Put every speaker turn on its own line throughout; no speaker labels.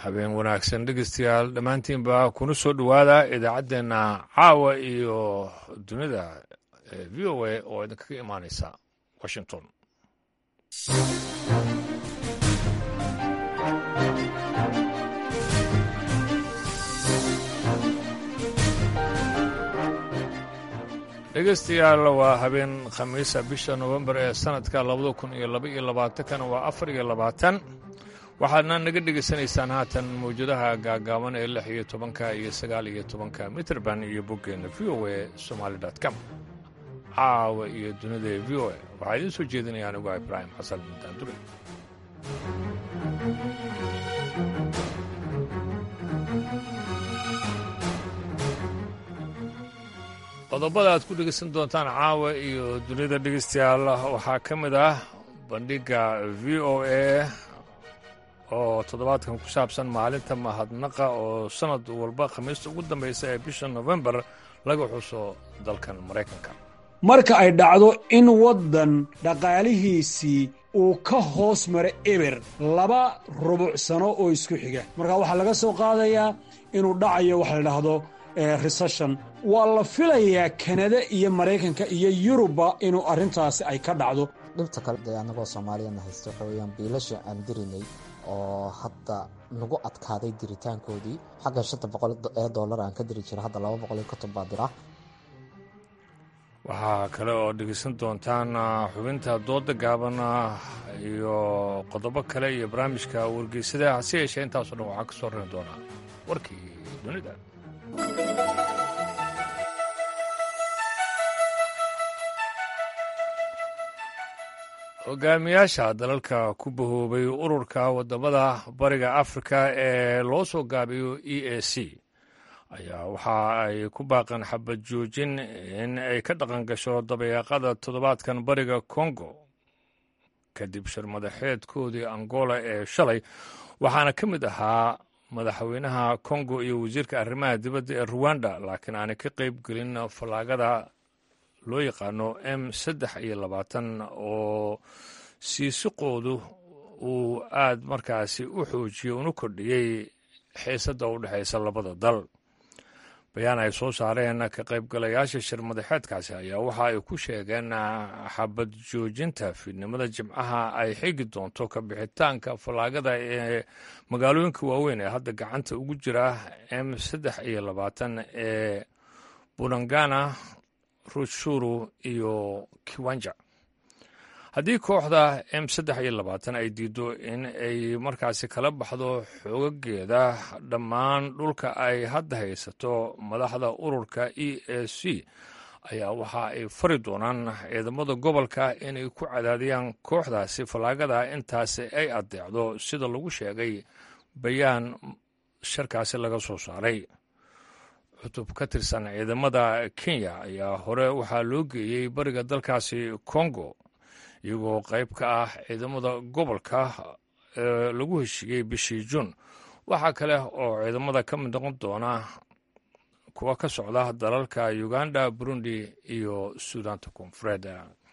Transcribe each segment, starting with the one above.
habeen wanaagsan dhegeystayaal dhammaantiinba kuna soo dhowaada idaacaddeenna caawa iyo dunida v o a oo idinkaga imaaneysa washington dhegeystayaal waa habeen khamiisa bisha nofembar ee sanadka labada kun iyo laba iyo labaatankana waa afar iyo labaatan waxaadna naga dhegaysanaysaan haatan mawjadaha gaagaaban ee lix iyo tobanka iyo sagaal iyo tobanka mitrband iyo boggeenna v o a somaali com caawa iyo dunida v o a waxaa idiin soo jeedinaya anigu ibraahim xasan mutaandure qodobada aad ku dhegaysan doontaan caawa iyo dunida dhegeystayaal waxaa ka mid ah bandhigga v o a oo toddobaadkan ku saabsan maalinta mahadnaqa oo sannad walba khamiista ugu dambaysa ee bisha nofembar laga xuso dalkan maraykanka
marka ay dhacdo in waddan dhaqaalihiisii uu ka hoos maro eber laba rubuc sano oo isku xiga marka waxaa laga soo qaadayaa inuu dhacayo waxa la dhahdo recession waa la filayaa kanada iyo maraykanka iyo yurubba inuu arrintaasi ay ka dhacdo
dhibta kale dee annagoo soomaaliyana haysta waxa weeyaan biilasha aan dirinay oo hadda nagu adkaaday diritaankoodii xagga shanta boqol ee dollar aan ka diri jira hadda laba boqol iyo konton baa dira
waxaa kale oo dhegeysan doontaan xubinta dooda gaaban iyo qodobo kale iyo barnaamijka wargeysada hase yeeshee intaasoo dhan waxaa ka soo rari doonaa warkii dunida hogaamiyaasha dalalka ku bahoobay ururka wadamada bariga afrika ee loo soo gaabiyo e a c ayaa waxa ay ku baaqeen xabad joojin in ay ka dhaqan gasho dabeeqada toddobaadkan bariga kongo kadib shirmadaxeedkoodii angola ee shalay waxaana ka mid ahaa madaxweynaha kongo iyo wasiirka arrimaha dibadda ee ruwanda laakiin aanay ka qayb gelin fallaagada loo yaqaano m saddex iyo labaatan oo siisiqoodu uu aad markaasi u xoojiyey una kordhiyey xiisadda u dhexaysa labada dal bayaan ay soo saareen ka qaybgalayaasha shirmadaxeedkaasi ayaa waxa ay ku sheegeen xabad joojinta fiidnimada jimcaha ay xigi doonto ka bixitaanka fallaagada ee magaalooyinka waaweyn ee hadda gacanta ugu jira m saddex iyo labaatan ee bunangana rushuru iyo kiwanja haddii kooxda m saddex iyo labaatan ay diiddo in ay markaasi kala baxdo xoogageeda dhammaan dhulka ay hadda haysato madaxda ururka e a c ayaa waxa ay fari doonaan ciidamada gobolka inay ku cadaadiyaan kooxdaasi fallaagada intaasi ay adeecdo sida lagu sheegay bayaan sharkaasi laga soo saaray cutub ka tirsan ciidamada kenya ayaa hore waxaa loo geeyey bariga dalkaasi congo iyagoo qayb ka ah ciidamada gobolka ee lagu heshiiyey bishii juun waxaa kale oo ciidamada ka mid noqon doona kuwa ka socda dalalka uganda burundi iyo suudaanta koonfureed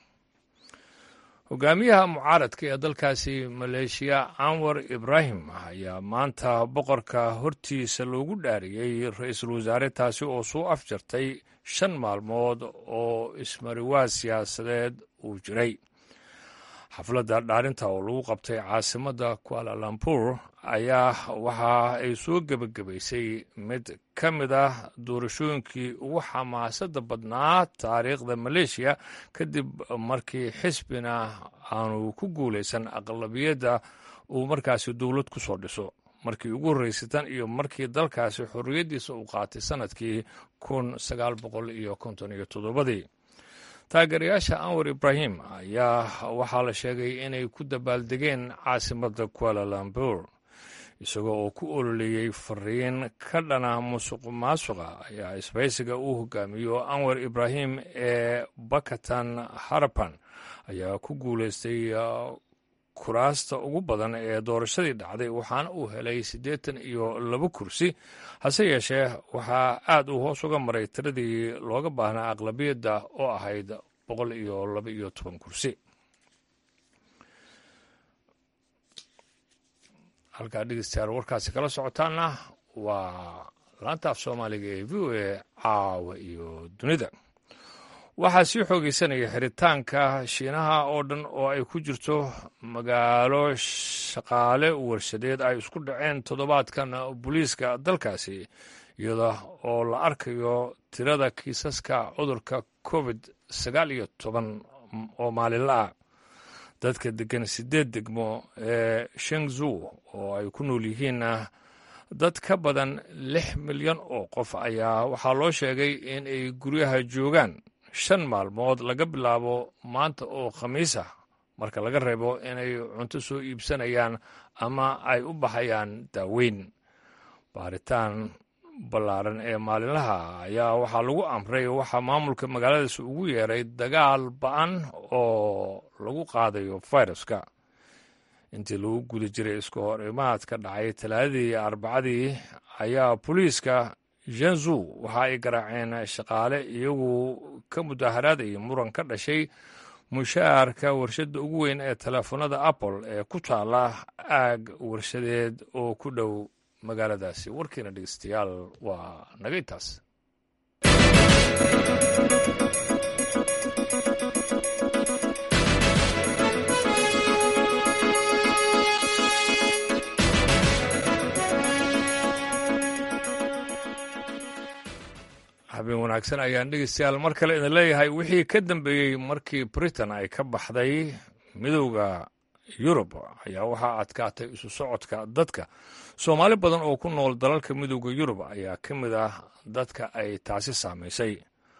hogaamiyaha mucaaradka ee dalkaasi maleeshiya anwar ibraahim ayaa maanta boqorka hortiisa loogu dhaariyey ra-iisul wasaare taasi oo soo afjartay shan maalmood oo ismariwaad siyaasadeed uu jiray xafladda dhaarinta oo lagu qabtay caasimadda kualalambuur ayaa waxa ay soo gebagabaysay mid ka mid ah doorashooyinkii ugu xamaasadda badnaa taariikhda maleeshiya kadib markii xisbina aanu ku guulaysan aqlabiyadda uu markaasi dowlad ku soo dhiso markii ugu horreysay tan iyo markii dalkaasi xorriyaddiisa uu qaatay sannadkii kun sagaal boqol iyo konton iyo toddobadii taageerayaasha anwar ibraahim ayaa waxaa la sheegay inay ku dabaaldegeen caasimadda kualalambur isagoo oo ku ololeeyey fariin ka dhana musuq maasuqa ayaa isbaysiga uu hogaamiyo anwar ibraahim ee bakatan harapan ayaa ku guulaystay kuraasta ugu badan ee doorashadii dhacday waxaana uu helay siddeetan iyo laba kursi hase yeeshee waxaa aad uu hoos uga maray tiradii looga baahnaa aqlabiyadda oo ahayd boqol iyo laba iyo toban kursi halkaa dhegeystayaal warkaasi kala socotaana waa laanta af soomaaliga ee v o a caawa iyo dunida waxaa sii xoogeysanaya xiritaanka shiinaha oo dhan oo ay ku jirto magaalo shaqaale warshadeed ay isku dhaceen toddobaadkan booliiska dalkaasi iyada oo la arkayo tirada kiisaska cudurka covid sagaal iyo toban oo maalinla ah dadka degan sideed degmo ee shengzu oo ay ku nool yihiin dad ka badan lix milyan oo qof ayaa waxaa loo sheegay in ay guryaha joogaan shan maalmood laga bilaabo maanta oo khamiis ah marka laga reebo inay cunto soo iibsanayaan ama ay u baxayaan daaweyn baaritaan ballaaran ee maalinlaha ayaa waxaa lagu amray waxaa maamulka magaaladaasi ugu yeeray dagaal ba-an oo lagu qaadayo fayraska intii lagu guda jiray isku hor imaadka dhacay talaadadii iyo arbacadii ayaa booliiska janzu waxa ay garaaceen shaqaale iyagu ka mudaharaadaya muran ka dhashay mushaarka warshadda ugu weyn ee teleefanada apple ee ku taala aag warshadeed oo ku dhow magaaladaasi warkiina dhegeystayaal waa naga intaas habeen wanaagsan ayaan dhegeystayaal mar kale idin leeyahay wixii ka dambeeyey markii britain ay ka baxday midowda yurub ayaa waxaa adkaatay isu socodka dadka soomaali badan oo ku nool dalalka midowda yurub ayaa ka mid ah dadka ay taasi saamaysay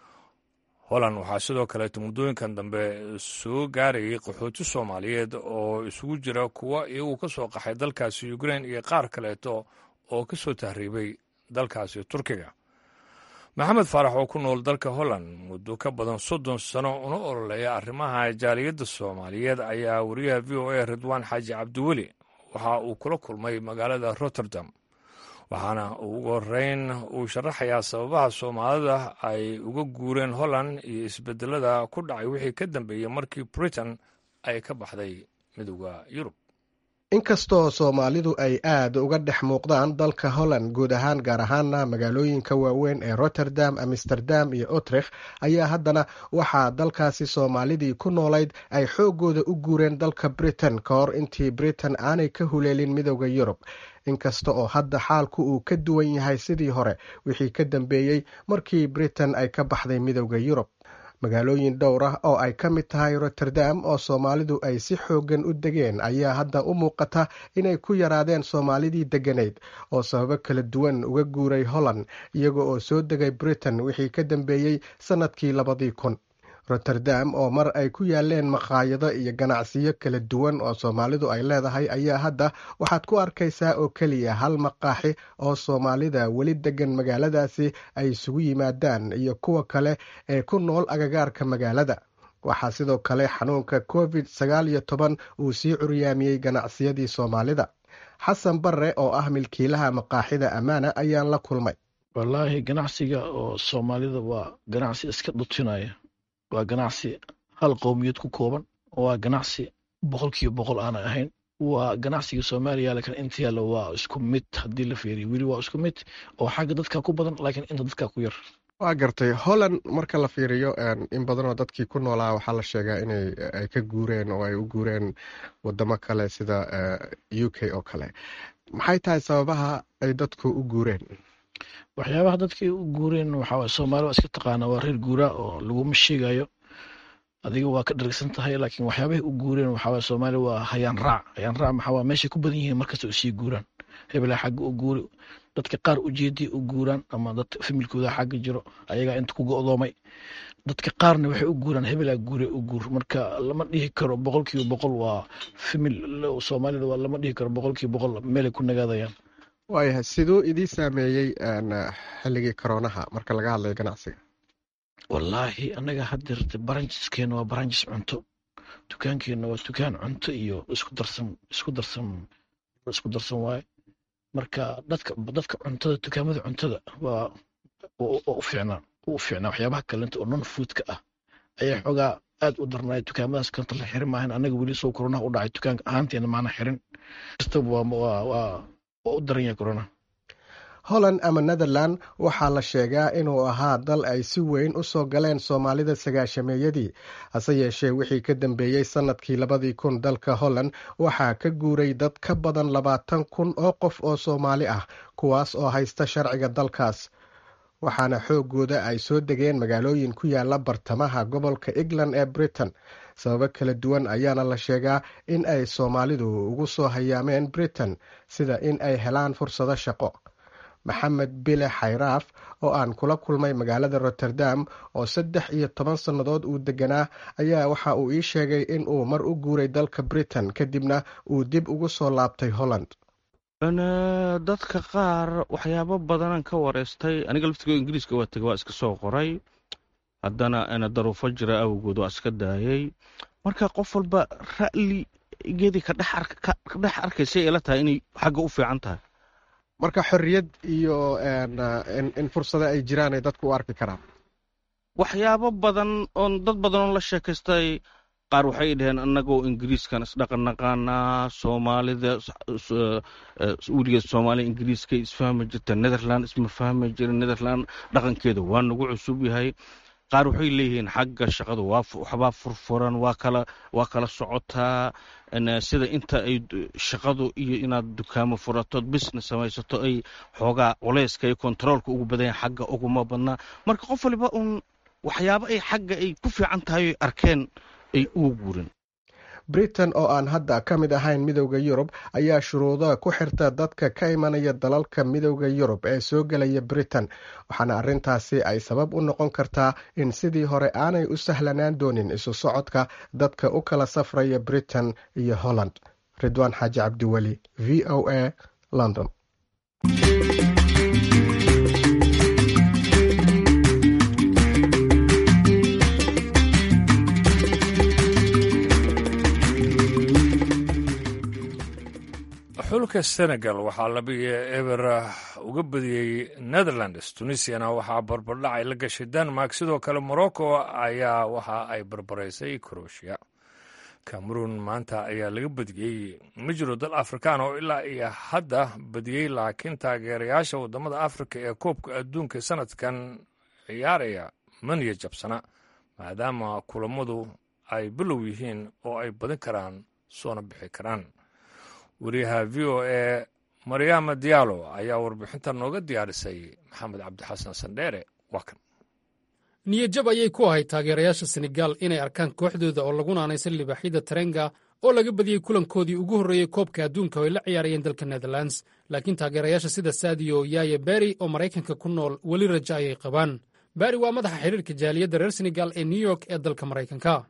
holland waxaa sidoo kaleeto muddooyinkan dambe soo gaarayay qaxooti soomaaliyeed oo isugu jira kuwa iyagu ka soo qaxay dalkaasi ukrain iyo qaar kaleeto oo ka soo tahriibay dalkaasi turkiga maxamed faarax oo ku nool dalka holland muddo ka badan soddon sano una ololeeya arrimaha jaaliyadda soomaaliyeed ayaa wariyaha v o a ridwaan xaaji cabdiweli waxa uu kula kulmay magaalada rotterdam waxaana ugu horeyn uu sharaxayaa sababaha soomaalida ay uga guureen holland iyo isbedelada ku dhacay wixii ka dambeeyey markii britain ay ka baxday midowda yurub
inkastoo soomaalidu ay aad uga dhex muuqdaan dalka holland guud ahaan gaar ahaana magaalooyinka waaweyn ee rotterdam amsterdam iyo utrecht ayaa haddana waxaa dalkaasi soomaalidii ku noolayd ay xooggooda u guureen dalka britain ka hor intii britain aanay ka huleelin midowda yurub inkasta oo hadda xaalku uu ka duwan yahay sidii hore wixii ka dambeeyey markii britain ay ka baxday midowda yurub magaalooyin dhowr ah oo ay ka mid tahay rotterdam oo soomaalidu ay si xooggan u degeen ayaa hadda u muuqata inay ku yaraadeen soomaalidii degganayd oo sababo kala duwan uga guuray holland iyaga oo soo degay britain wixii ka dambeeyey sannadkii labadii kun rotterdam oo mar ay ku yaaleen maqaayado iyo ganacsiyo kala duwan oo soomaalidu ay leedahay ayaa hadda waxaad ku arkaysaa oo keliya hal maqaaxi oo soomaalida weli degan magaaladaasi ay isugu yimaadaan iyo kuwa kale ee ku nool agagaarka magaalada waxaa sidoo kale xanuunka covid sagaal iyo toban uu sii curyaamiyey ganacsiyadii soomaalida xasan barre oo ah milkiilaha maqaaxida ammaana ayaan la kulmay
wallaahi ganacsiga oo soomaalida waa ganacsi iska dhutinaya waa ganacsi hal qowmiyad ku kooban waa ganacsi boqol kiiba boqol aanay ahayn waa ganacsiga soomaaliya lakin inta yaalla waa isku mid haddii la feeriyo weli waa isku mid oo xagga dadka ku badan laakiin inta dadka ku yar
waa gartay holland marka la fiiriyo in badanoo dadkii ku noolaa waxaa la sheegaa inay ay ka guureen oo ay u guureen wadamo kale sida u k oo kale maxay tahay sababaha ay dadku u guureen
waxyaabaha dadkii u guureen waxaa soomaali waa iska taqaana waa reer guuraa oo laguma sheegayo adiga waa ka dhargsan tahay laakiin waxyaabahay u guureen waxaa soomaali waa hayaan raac hayaan raac maxaa meeshay ku badan yihiin markasta u sii guuraan hebelaa xagga u guuri dadka qaar ujeedii u guuraan ama dad familkooda xagga jiro ayagaa inta ku go'doomay dadka qaarna waxay u guuraan hebelaa guure u guur marka lama dhihi karo boqol kiiba boqol waa famil soomaalida waa lama dhihi karo boqol kiiba boqol meelay ku nagaadayaan
waayahay siduu idii saameeyey xilligii koroonaha marka laga hadlayo ganacsiga
wallaahi annaga haddeerta baranjiskeena waa baranjis cunto dukaankeenna waa dukaan cunto iyo isku darsan isku darsan isku darsan waaye marka dadka dadka cuntada dukaamada cuntada waa u fiicnaa u fiicnaa waxyaabaha kalenta oo non foodka ah ayaa xoogaa aad u darnaay dukaamadaas kanta la xirin maahan annaga weli soo koronaha u dhacay dukaanka ahaanteena maana xirin kastaba waa u daran yahay corona
holland ama netherland waxaa la sheegaa inuu ahaa dal ay si weyn u soo galeen soomaalida sagaashameeyadii hase yeeshee wixii ka dambeeyey sannadkii labadii kun dalka holland waxaa ka guuray dad ka badan labaatan kun oo qof oo soomaali ah kuwaas oo haysta sharciga dalkaas waxaana xoogooda ay soo degeen magaalooyin ku yaala bartamaha gobolka england ee britain sababo kala duwan ayaana la sheegaa in ay soomaalidu ugu soo hayaameen britain sida in ay helaan fursado shaqo maxamed bile xayraaf oo aan kula kulmay magaalada rotterdam oo saddex iyo toban sannadood uu deganaa ayaa waxa uu ii sheegay in uu mar u guuray dalka britain kadibna uu dib ugu soo laabtay holland
dadka qaar waxyaabo badanaan ka wareystay aniga laftigo ingiriiska waa tegay waa iska soo qoray haddana daruufo jira awgood waa iska daayay marka qof walba ra'ligeedii ka dhex arkaysay ila tahay inay xagga u fiican tahay
marka xorriyad iyo in fursado ay jiraan ay dadku u arki karaan
waxyaabo badan oon dad badan oo la sheekaystay qaar waxay dhaheen annagoo ingiriiskan isdhaqan naqaanaa soomaalida weligeed soomaaliya ingiriiska isfahmi jirta netherland isma fahmi jira netherland dhaqankeeda waa nagu cusub yahay qaar waxay leeyihiin xagga shaqadu waxbaa furfuran waa kala waa kala socotaa sida inta ay shaqadu iyo inaad dukaamo furatood business samaysato ay xoogaa culeyska iyo kontaroolka ugu badan yahay xagga uguma badnaa marka qof waliba uun waxyaabo ay xagga ay ku fiican tahay oy arkeen ay ugu guurin
britain oo aan hadda ka mid ahayn midowda yurub ayaa shuruudo ku xirta dadka ka imanaya dalalka midowda yurub ee soo gelaya britain waxaana arrintaasi ay sabab u noqon kartaa in sidii hore aanay u sahlanaan doonin isu socodka dadka u kala safraya britain iyo holland ridwaan xaaji cabdiweli v o a london
xulka senegal waxaa labiyo eber uga badiyey netherlands tunisiana waxaa barbardhac ay la gashay denmark sidoo kale morocco ayaa waxa ay barbaraysay croatia cameroon maanta ayaa laga badiyey ma jiro dal afrikaan oo ilaa iyo hadda badiyey laakiin taageerayaasha waddamada afrika ee koobka adduunka sanadkan ciyaaraya maniya jabsana maadaama kulammadu ay bilow yihiin oo ay badin karaan soona bixi karaan wariyaha v o e maryaama diyaalo ayaa warbixintan nooga diyaarisay maxamed cabdixasan sandheere waa kan
niyadjab ayay ku ahayd taageerayaasha senegaal inay arkaan kooxdooda oo lagu naanaysan libaaxyada tarenga oo laga badiyey kulankoodii ugu horreeyey koobka adduunka oo ay la ciyaarayeen dalka netherlands laakiin taageerayaasha sida saadiyo yaaye beri oo maraykanka ku nool weli raja ayay qabaan beri waa madaxa xiriirka jaaliyadda reer senegal ee new york ee dalka maraykanka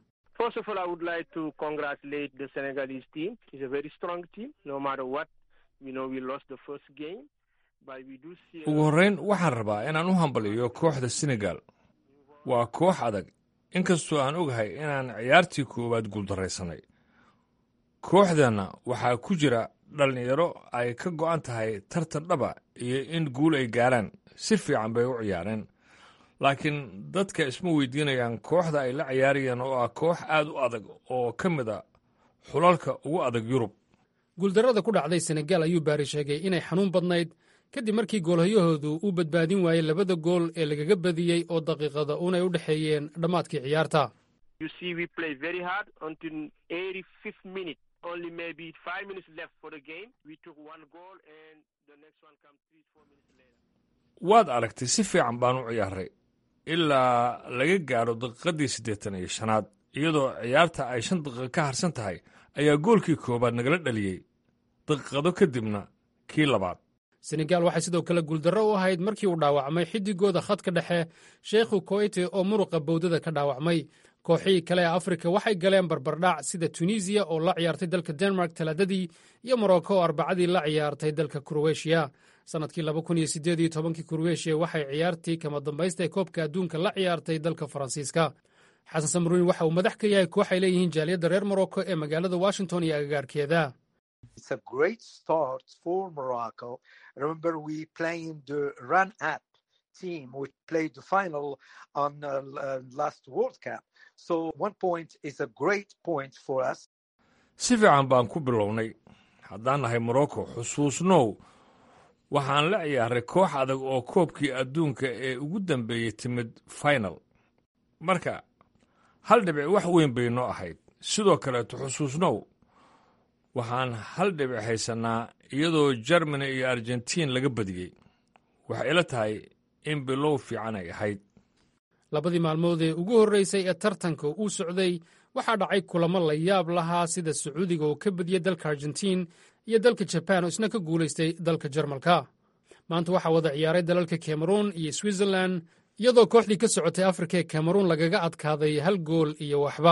ugu horrayn waxaan rabaa inaan u hambaliyo kooxda senegal waa koox adag inkastoo aan ogahay inaan ciyaartii koowaad guuldarraysanay kooxdanna waxaa ku jira dhallinyaro ay ka go'an tahay tartan dhaba iyo in guul ay gaaraan si fiican bay u ciyaareen laakiin dadka isma weydiinayaan kooxda ay la ciyaarayeen oo ah koox aad u adag oo ka mid a xulalka ugu adag yurub
guuldarrada ku dhacday senegaal ayuu baari sheegay inay xanuun badnayd kadib markii goolhayahoodu uu badbaadin waayey labada gool ee lagaga badiyey oo daqiiqada unay u dhexeeyeen dhammaadkii ciyaarta
waad aragtay si fiican baan u ciyaaray ilaa laga gaadho daqiiqaddii siddeetan iyo shanaad iyadoo ciyaarta ay shan daqiiqo ka harsan tahay ayaa goolkii koowaad nagala dhaliyey daqiiqado kadibna kii labaad
senegaal waxay sidoo kale guuldarro u ahayd markii uu dhaawacmay xiddigooda khadka dhexe sheekhu koyte oo muruqa bowdada ka dhaawacmay kooxihii kale ee afrika waxay galeen barbardhac sida tunisiya oo la ciyaartay dalka denmark talaadadii iyo morocco oo arbacadii la ciyaartay dalka kuroweshiya sannadkii labakuniyosideediytobankii kurweshiya waxay ciyaartii kama dambaysta ee koobka adduunka la ciyaartay dalka faransiiska xasan samruuni waxa uu madax ka yahay koox ay leeyihiin jaaliyadda reer morocco ee magaalada washington iyo agagaarkeeda
si fiican baan ku bilownay haddaan nahay morocco xusuusnow waxaan la ciyaaray koox adag oo koobkii adduunka ee ugu dambeeyey timid final marka hal dhibic wax weyn bay noo ahayd sidoo kaleeto xusuusnow waxaan hal dhibic haysannaa iyadoo jermani iyo argentiin laga badiyey waxay ila tahay in bilow fiican ay ahayd
labadii maalmood ee ugu horreysay ee tartanka uu socday waxaa dhacay kulamo la yaab lahaa sida sacuudiga oo ka badiyey dalka argentiin iyo dalka jabaan oo isna ka guulaystay dalka jarmalka maanta waxaa wada ciyaaray dalalka cameruun iyo switzerlan iyadoo kooxdii ka socotay afrika ee cameruun lagaga adkaaday hal gool iyo waxba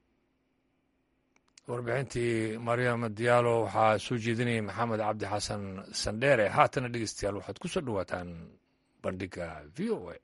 warbixintii maryam diyaalo waxaa soo jeedinayay maxamed cabdi xasan sandheere haatana dhegeystayaal waxaad ku soo dhowaataan bandhigga v o a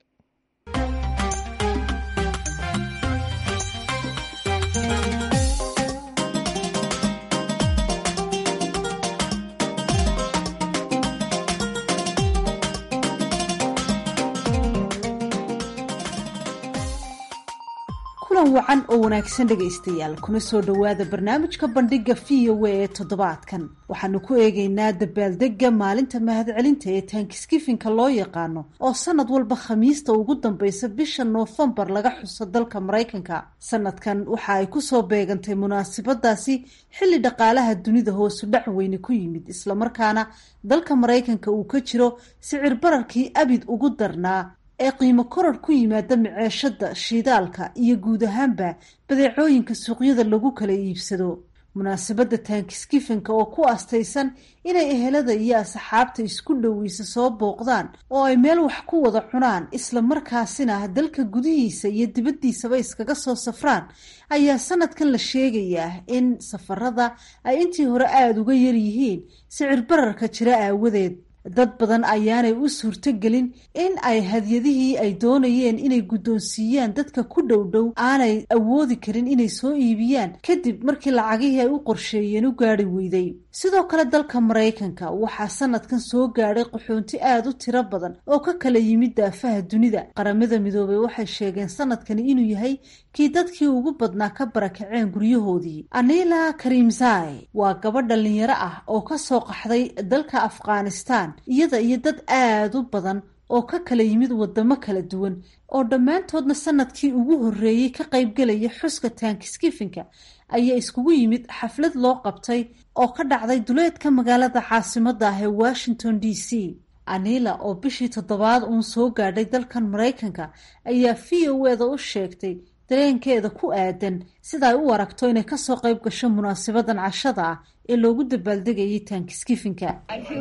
kulan wacan oo wanaagsan dhegaystayaal kuna soo dhowaada barnaamijka bandhigga v o a ee toddobaadkan waxaanu ku eegaynaa dabaaldegga maalinta mahadcelinta ee taankiskifinka loo yaqaano oo sanad walba khamiista ugu dambaysa bisha noofembar laga xuso dalka maraykanka sanadkan waxa ay kusoo beegantay munaasabadaasi xilli dhaqaalaha dunida hoosu dhac weyne ku yimid islamarkaana dalka maraykanka uu ka jiro sicir bararkii abid ugu darnaa ee qiimo koror ku yimaada maceeshada shidaalka iyo guud ahaanba badeecooyinka suuqyada lagu kala iibsado munaasabadda taankiskifinka oo ku astaysan inay ehelada iyo asxaabta isku dhoweysa soo booqdaan oo ay meel wax ku wada cunaan isla markaasina dalka gudihiisa iyo dibaddiisaba iskaga soo safraan ayaa sanadkan la sheegayaa in safarada ay intii hore aada uga yaryihiin sicir bararka jira aawadeed dad badan ayaanay u suurtogelin in ay hadyadihii ay doonayeen inay guddoonsiiyaan dadka ku dhow dhow aanay awoodi karin inay soo iibiyaan kadib markii lacagihii ay u qorsheeyeen u gaari weyday sidoo kale dalka maraykanka waxaa sanadkan soo gaadhay qaxoonti aada u tiro badan oo ka kala yimid daafaha dunida qaramada midoobey waxay sheegeen sanadkani inuu yahay kii dadkii ugu badnaa ka barakaceen guryahoodii anila karimzai waa gabadh dhalinyaro ah oo kasoo qaxday dalka afghanistan iyada iyo dad aada u badan oo ka kala yimid wadamo kala duwan oo dhammaantoodna sanadkii ugu horreeyey ka qaybgelaya xuska taankiskifinka ayaa iskugu yimid xaflad loo qabtay oo ka dhacday duleedka magaalada caasimada ah ee washington d c anila oo bishii toddobaad uun soo gaadhay dalkan maraykanka ayaa v o eda u sheegtay dareenkeeda ku aadan sida ay u aragto inay kasoo qayb gasho munaasabadan cashada ah ee loogu dabaaldegayay taankiskifinka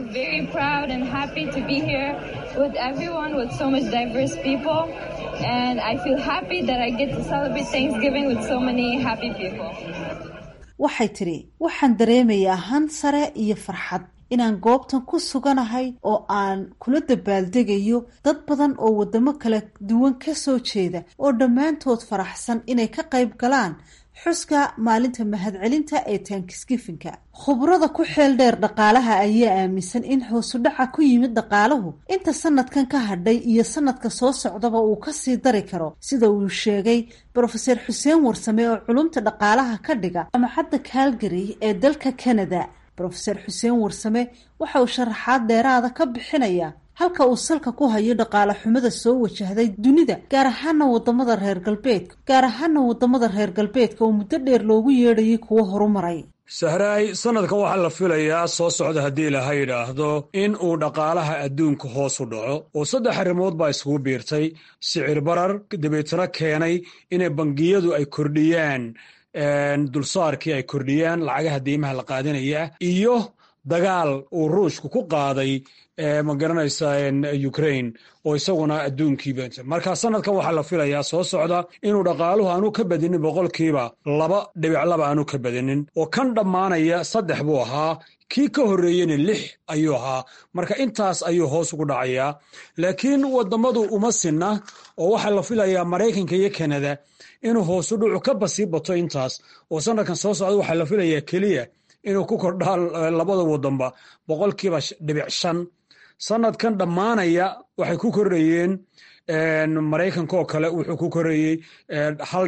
waxay tidhi waxaan dareemayaa han sare iyo farxad inaan goobtan ku suganahay oo aan kula dabaaldegayo dad badan oo wadamo kala duwan kasoo jeeda oo dhammaantood faraxsan inay ka qayb galaan xuska maalinta mahadcelinta ee taankiskifinka khubrada ku xeel dheer dhaqaalaha ayaa aaminsan in hoosudhaca ku yimid dhaqaaluhu inta sanadkan ka hadhay iyo sanadka soo socdaba uu kasii dari karo sida uu sheegay brofeser xuseen warsame oo culumta dhaqaalaha ka dhiga jamacadda calgary ee dalka canada brofeser xuseen warsame waxa uu sharaxaad dheeraada ka bixinaya halka uu salka ku hayo dhaqaale xumada soo wajahday dunida gaar ahaana wadamada reer galbeedka gaar ahaana wadamada reer galbeedka oo muddo dheer loogu yeedhayay kuwo horumaray
sahraay sanadkan waxaa la filayaa soo socda haddii ilaha yidhaahdo in uu dhaqaalaha adduunka hoos u dhaco oo saddex arrimood baa isugu biirtay sicir barar dabeetana keenay inay bangiyadu ay kordhiyaan dulsaarkii ay kordhiyaan lacagaha deymaha la qaadanaya iyo dagaal uu ruushku ku qaaday ma garanaysa ukraine oo isaguna adduunkiiba marka sanadkan waxaa la filayaa soo socda inuu dhaqaaluhu aanu ka badinin boqolkiiba laba dhibic laba aanu ka badinin oo kan dhammaanaya saddex buu ahaa kii ka horreeyena lix ayuu ahaa marka intaas ayuu hoos ugu dhacayaa laakiin wadamadu uma sinna oo waxaa la filayaa maraykanka iyo kanada inuu hoosu dhucu ka basii bato intaas oo sanadkan soo socda waxaa la filayaa keliya inuu ku kordhaan labada wadanba boqolkiiba dhibic shan sanadkan dhammaanaya waxay ku korayeen maraykanka oo kale wuxuu ku korayey hal dhibic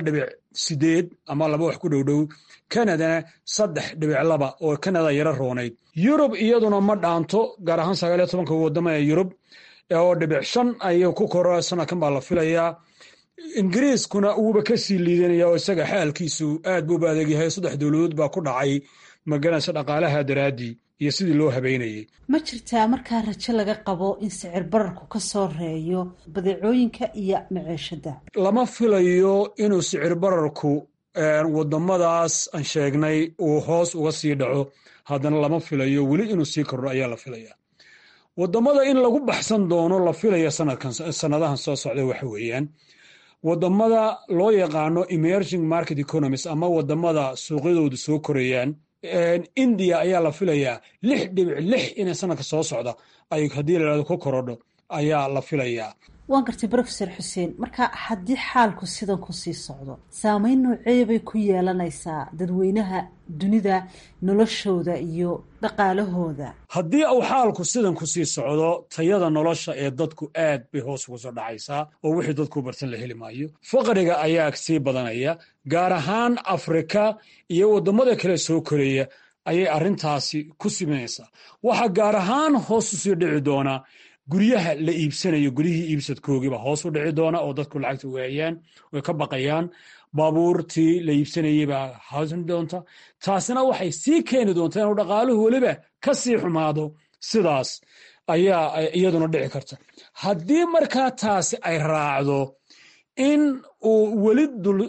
sideed ama laba wax ku dhowdhow kanadana saddex dhibic laba oo kanada yaro roonayd yurub iyaduna ma dhaanto gaar ahaan sagaaliyo tobanka wadamo ee yurub oo dhibic shan ayuu ku koro sanadkan baa la filayaa ingiriiskuna wuuba ka sii liidanaya oo isaga xaalkiisu aad buuba adeegyahay saddex dowladood baa ku dhacay maganaysa dhaqaalaha daraaddii iyo sidii loo habeynayay
ma jirtaa markaa rajo laga qabo in sicir bararku ka soo reeyo badeecooyinka iyo maciishada
lama filayo inuu sicir bararku wadamadaas aan sheegnay uu hoos uga sii dhaco haddana lama filayo weli inuu sii kordho ayaa la filaya wadamada in lagu baxsan doono la filaya sanadahan soo socda waxa weeyaan wadamada loo yaqaano emerging market economies ama wadamada suuqyadoodu soo korayaan india ayaa la filayaa lix dhibic lix inay sanadka soo socda ay haddii layhahdo ku korodho ayaa la filayaa
waan gartay brofesor xuseen marka haddii xaalku sidan ku sii socdo saameyn noocee bay ku yeelanaysaa dadweynaha dunida noloshooda iyo dhaqaalahooda
haddii uu xaalku sidan ku sii socdo tayada nolosha ee dadku aad bay hoos uga soo dhacaysaa oo wixii dadku bartan la heli maayo faqriga ayaa sii badanaya gaar ahaan afrika iyo waddamada kale soo koreeya ayay arrintaasi ku simanaysaa waxaa gaar ahaan hoos u sii dhici doonaa guryaha la iibsanayo guryihii iibsadkoogiiba hoos u dhici doona oo dadku lacagta waayaan way ka baqayaan baabuurtii la iibsanayey baa haasin doonta taasina waxay sii keeni doontaa inuu dhaqaaluhu weliba ka sii xumaado sidaas ayaa iyaduna dhici karta haddii markaa taasi ay raacdo in uu weli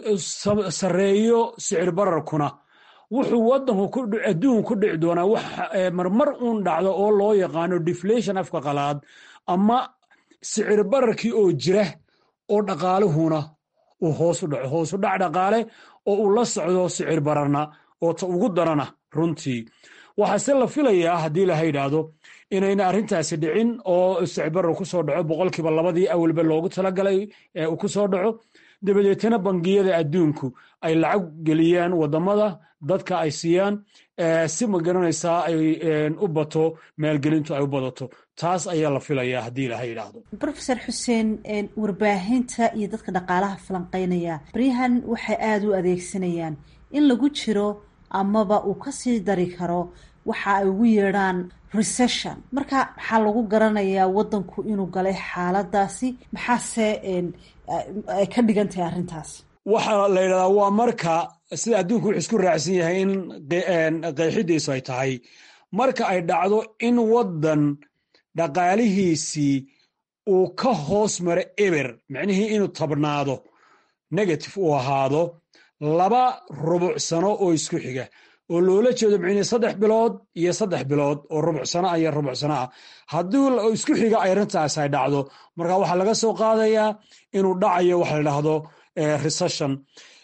sarreeyo sicir bararkuna wuxuu wadanku adduunku ku dhici doonaa wax marmar uun dhacdo oo loo yaqaano deflation afka qalaad ama sicir bararkii oo jira oo dhaqaaluhuna uu hoos u dhaco hoos u dhac dhaqaale oo uu la socdo sicir bararna oo ta ugu darana runtii waxaase la filayaa haddii laha yidhaahdo inayna arrintaasi dhicin oo sicir barar ku soo dhaco boqolkiiba labadii awalba loogu talagalay uu ku soo dhaco dabadeetana bangiyada adduunku ay lacag geliyaan wadamada dadka ay siiyaan si ma garanaysaa ay u bato maalgelintu ay u badato taas ayaa la filayaa haddii ilaha yidhaahdo
brofesor xuseen warbaahinta iyo dadka dhaqaalaha falanqeynaya baryahan waxay aada u adeegsanayaan in lagu jiro amaba uu kasii dari karo waxa ay ugu yeedhaan recession marka maxaa lagu garanayaa wadanku inuu galay xaaladaasi maxaase ay ka dhigan tahay arrintaas
waxaa la yidhahdaa waa marka sida adduunku wuxuu isku raacsan yahay in qeexidiisu ay tahay marka ay dhacdo in waddan dhaqaalihiisii uu ka hoos maro eber micnihii inuu tabnaado negative uu ahaado laba rubuc sano oo isku xiga oo loola jeedo micnihii saddex bilood iyo saddex bilood oo rubuc sano ah iyo rubuc sano ah haddii isku xiga ay arrintaas ay dhacdo marka waxaa laga soo qaadayaa inuu dhacayo waxa la dhahdo recession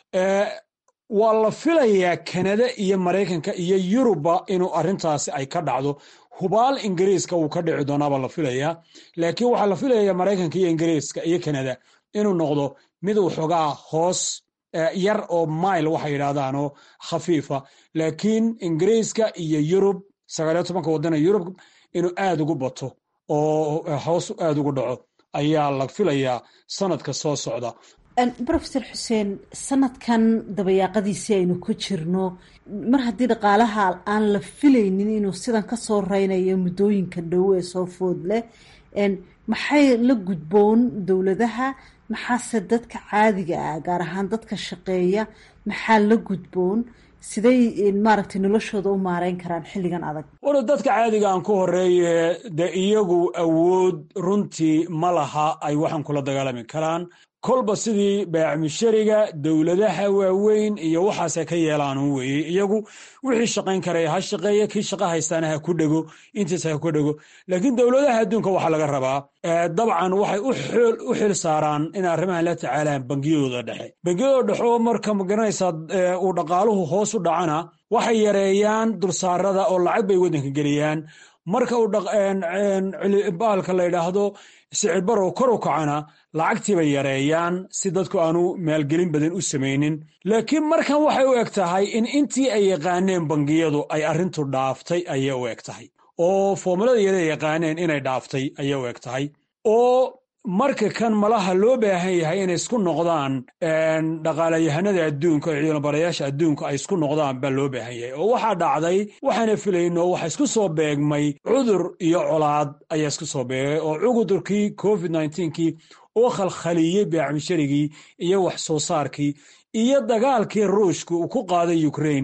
waa la filayaa kanada iyo maraykanka iyo yurubba inuu arrintaasi ay ka dhacdo hubaal ingiriiska wuu ka dhici doonaabaa la filayaa laakiin waxaa la filayaa maraykanka iyo ingiriiska iyo kanada inuu noqdo mid waxoogaa hoos yar oo mile waxay yidhahdaanoo khafiifa laakiin ingiriiska iyo yurub sagaaliyo tobanka wadana yurub inuu aad ugu bato oo hoos aad ugu dhaco ayaa la filayaa sanadka soo socda
brofesor xuseen sanadkan dabayaaqadiisii aynu ku jirno mar haddii dhaqaalaha aan la filaynin inuu sidan ka soo reynayo muddooyinka dhow ee soo food leh maxay la gudboon dowladaha maxaase dadka caadiga ah gaar ahaan dadka shaqeeya maxaa la gudboon siday maaragtay noloshooda u maareyn karaan xilligan adag
wara dadka caadiga aan ku horeeye dee iyagu awood runtii ma laha ay waxaan kula dagaalami karaan kolba sidii baacmishariga dowladaha waaweyn iyo waxaasay ka yeelaan weye iyagu wixii shaqayn karaya ha shaqeeya kii shaqa haystaana ha ku dhego intiisa ha ku dhego laakiin dowladaha adduunka waxaa laga rabaa dabcan waxay u xil saaraan inay arrimahan la tacaalaan bangiyadooda dhexe bangiyadooda dhexe oo marka magaranaysaa uu dhaqaaluhu hoos u dhacana waxay yareeyaan dulsaarada oo lacag bay waddanka geliyaan marka uu baalka la yidhaahdo sicir barow kor u kacana lacagtii bay yareeyaan si dadku aanu maalgelin badan u samaynin laakiin markan waxay u eg tahay in intii ay yaqaaneen bangiyadu ay arrintu dhaaftay ayay u eg tahay oo foomulada yada yaqaaneen inay dhaaftay ayay u eg tahay oo marka kan malaha loo baahan yahay inay isku noqdaan dhaqaalayahanada adduunka oo ciidanbarayaasha adduunka ay isku noqdaan baa loo baahan yahay oo waxaa dhacday waxaana filayno waxa isku soo beegmay cudur iyo colaad ayaa isku soo beegay oo cudurkii covid kii oo khalkhaliyey beecmisharigii iyo wax soo saarkii iyo dagaalkii ruushka uu ku qaaday ukrain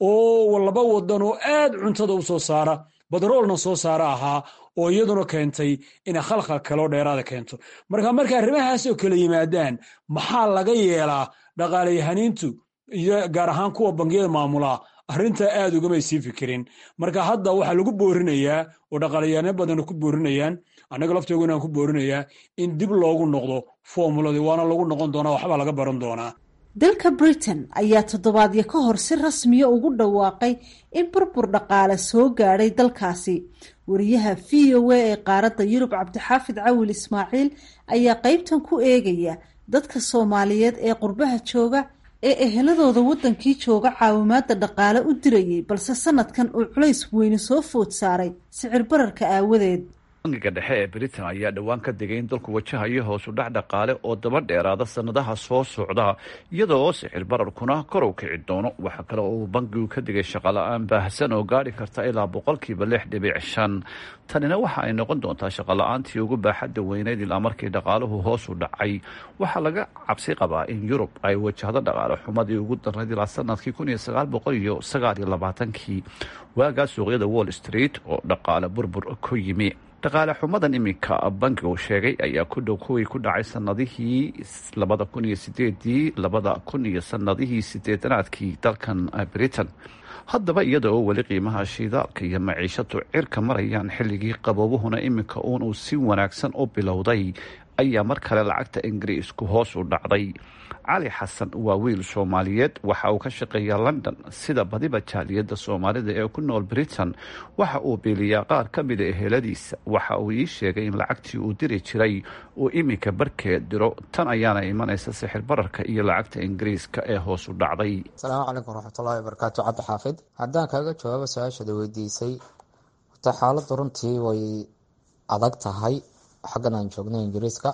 oo laba wadan oo aad cuntada u soo saara badroolna soo saara ahaa oo iyaduna keentay inay khalkhal kaloo dheeraada keento marka marka arrimahaas oo kala yimaadaan maxaa laga yeelaa dhaqaalayahaniintu iyo gaar ahaan kuwa bangiyada maamulaa arrintaa aad ugamay sii fikirin marka hadda waxaa lagu boorinayaa oo dhaqaalayahano badan ku boorinayaan annaga lafteeguna aan ku boorinayaa in dib loogu noqdo formuladii waana lagu noqon doonaa waxbaa laga baran doonaa
dalka britain ayaa toddobaadyo ka hor si rasmiya ugu dhawaaqay in burbur dhaqaale soo gaadhay dalkaasi wariyaha v o a ee qaaradda yurub cabdixaafid cawil ismaaciil ayaa qeybtan ku eegaya dadka soomaaliyeed ee qurbaha jooga ee eheladooda waddankii jooga caawimaada dhaqaale u dirayay balse sanadkan uu culays weyne soo food saaray sicir bararka aawadeed
bangiga dhexe ee britain ayaa dhowaan ka digay in dalku wajahayo hoosu dhac dhaqaale oo daba dheeraada sanadaha soo socda iyadoo sixir bararkuna kor u kici doono waxaa kale oo uu bangigu ka digay shaqola-aan baahsan oo gaari karta ilaa boqolkiiba lix dhibic shan tanina waxa ay noqon doontaa shaqola-aantii ugu baaxadda weyneyd ilaa markii dhaqaaluhu hoos u dhacay waxaa laga cabsi qabaa in yurub ay wajahdo dhaqaale xumadii ugu darnayd ilaa sanadkii kun iyo sagaal boqol iyo sagaal iyo labaatankii waagaa suuqyada wall street oo dhaqaale burbur ku yimi dhaqaale xumadan iminka bankigu sheegay ayaa ku dhow kuwii ku dhacay sanadihii labada kun iyo sideedii labada kun iyo sanadihii sideedanaadkii dalkan britain haddaba iyada oo weli qiimaha shidaalka iyo maciishadu cirka marayaan xilligii qaboobuhuna iminka uun uu si wanaagsan u bilowday ayaa mar kale lacagta ingiriisku hoos u dhacday cali xasan waa wiil soomaaliyeed waxa uu ka shaqeeyaa london sida badiba jaaliyadda soomaalida ee ku nool britain waxa uu biiliyaa qaar ka mida eheladiisa waxa uu ii sheegay in lacagtii uu diri jiray uu iminka barkeed diro tan ayaana imanaysa sixir bararka iyo lacagta ingiriiska ee hoos u dhacday
asalaamu calaykum waraxmatullahi wabarakaatu cabdi xaafid haddaan kaaga jawaabo su-aashada weydiisay horta xaaladdu runtii way adag tahay xaggan aan joogno ingiriiska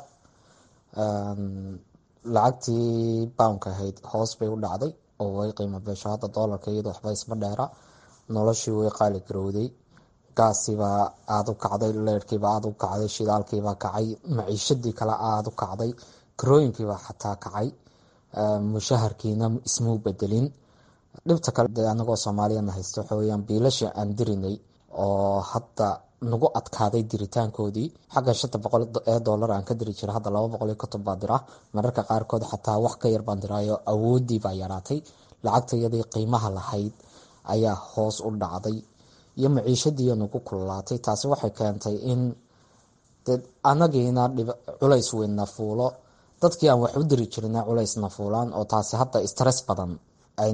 lacagtii bownka ahayd hoos bay u dhacday oo way qiimo beesho hadda doolarka iyadoo waxba isma dheera noloshii way qaali garowday gaasiibaa aada u kacday leerhkiibaa aada u kacday shidaalkiibaa kacay maciishadii kale aada u kacday karooyinkiibaa xataa kacay mushaharkiina ismuu bedelin dhibta kale de anagoo soomaaliyana haysta waxa weyaan biilasha aan dirinay oo hadda nagu adkaaday diritaankoodii xagga shanta boqol ee doolar aan ka diri jira hadda laba boqol iyo konton baa dira mararka qaarkood xataa wax ka yar baan diraayo awoodii baa yaraatay lacagta iyadii qiimaha lahayd ayaa hoos u dhacday iyo maciishadiiyo nagu kululaatay taasi waxay keentay in de anagiina culays weynna fuulo dadkii aan wax u diri jirina culaysna fuulaan oo taasi hadda stress badan ay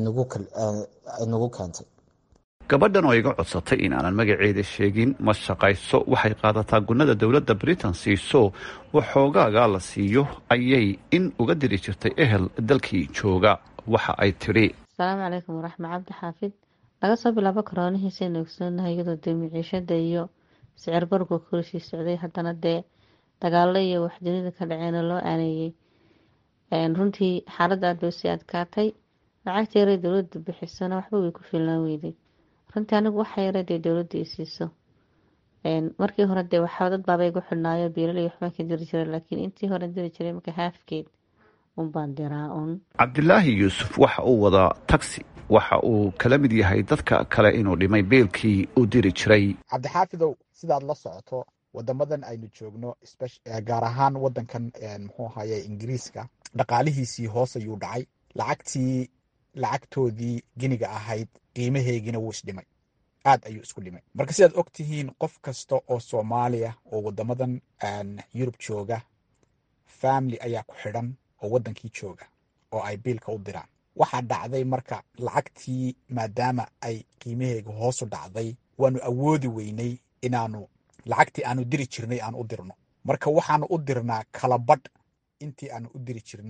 nagu keentay
gabadhan oo iga codsatay in aanan magaceeda sheegin ma shaqayso waxay qaadataa gunnada dowladda britain siiso waxoogaagaa la siiyo ayay in uga diri jirtay ehel dalkii jooga waxa ay tidhi
asalaamu calaykum waraxma cabdi xaafid laga soo bilaabo koroonihiisaynu ogsoonahay iyadoo dee miciishada iyo sicir bargu korishii socday haddana dee dagaalo iyo wax dunida ka dhaceena loo aaneeyey runtii xaaladda aad bay usii adkaatay lacagta yaray dowladda bixisona waxba way ku filnaan weyday runtii anigu waxa yara dee dowladda i siiso markii hore dee waxaa dad baaba igu xidhnaayo biilal iyo waxbaan ka diri jiray laakiin intii hore diri jiray marka haafkeed unbaan diraa un
cabdilaahi yuusuf waxa uu wadaa taxi waxa uu kala mid yahay dadka kale inuu dhimay beelkii uu diri jiray
cabdixaafidow sidaad la socoto wadamadan aynu joogno gaar ahaan wadankan muxuu ahaye ingiriiska dhaqaalihiisii hoos ayuu dhacay lacagtii lacagtoodii giniga ahayd qiimaheegina wuu isdhimay aad ayuu isku dhimay marka sidaad og tihiin qof kasta oo soomaaliya oo wadamadan yurub jooga family ayaa ku xidhan oo wadankii jooga oo ay biilka u diraan waxaa dhacday marka lacagtii maadaama ay qiimaheega hoosu dhacday waanu awoodi weynay inaanu lacagtii aanu diri jirnay aan u dirno marka waxaanu u dirnaa kalabadh intii aanu u diri jirnay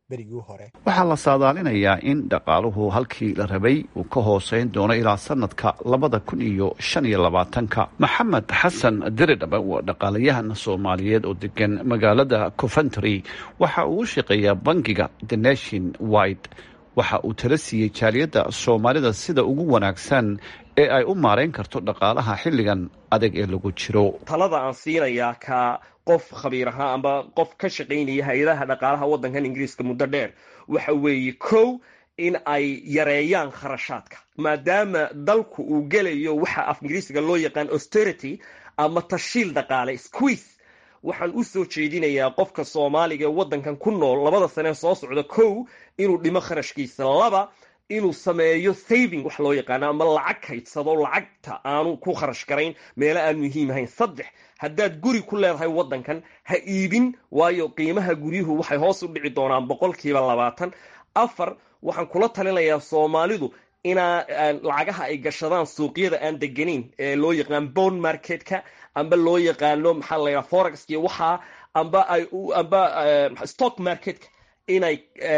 berigii hore
waxaa la saadaalinayaa in dhaqaaluhu halkii la rabay uu ka hooseyn doono ilaa sanadka labada kun iyo shan iyo labaatanka maxamed xasan diridhaba waa dhaqaalayahan soomaaliyeed oo degan magaalada coventry waxa uu u shaqeeyaa bangiga the nation wide waxa uu tala siiyey jaaliyadda soomaalida sida ugu wanaagsan ee ay u maarayn karto dhaqaalaha xilligan adag ee lagu jiro
talada aan siinayaa ka qof khabiir ahaa amba qof ka shaqaynaya hay-adaha dhaqaalaha waddankan ingiriiska muddo dheer waxa weeye kow in ay yareeyaan kharashaadka maadaama dalku uu gelayo waxa af ingiriisiga loo yaqaan austerity ama tashiil dhaqaale squeeze waxaan u soo jeedinayaa qofka soomaaliga ee waddankan ku nool labada sanee soo socda kow inuu dhimo kharashkiisa laba inuu sameeyo saving wax loo yaqaano ama lacag kaydsado lacagta aanu ku kharash garayn meelo aan muhiim ahayn saddex haddaad guri ku leedahay waddankan ha iibin waayo qiimaha guryuhu waxay hoos u dhici doonaan boqolkiiba labaatan afar waxaan kula talinayaa soomaalidu inaa lacagaha ay gashadaan suuqyada aan degenayn ee loo yaqaan bond marketka amba loo yaqaano maxaa la yidhaha forex iyo waxaa amba ay amba stock marketka inay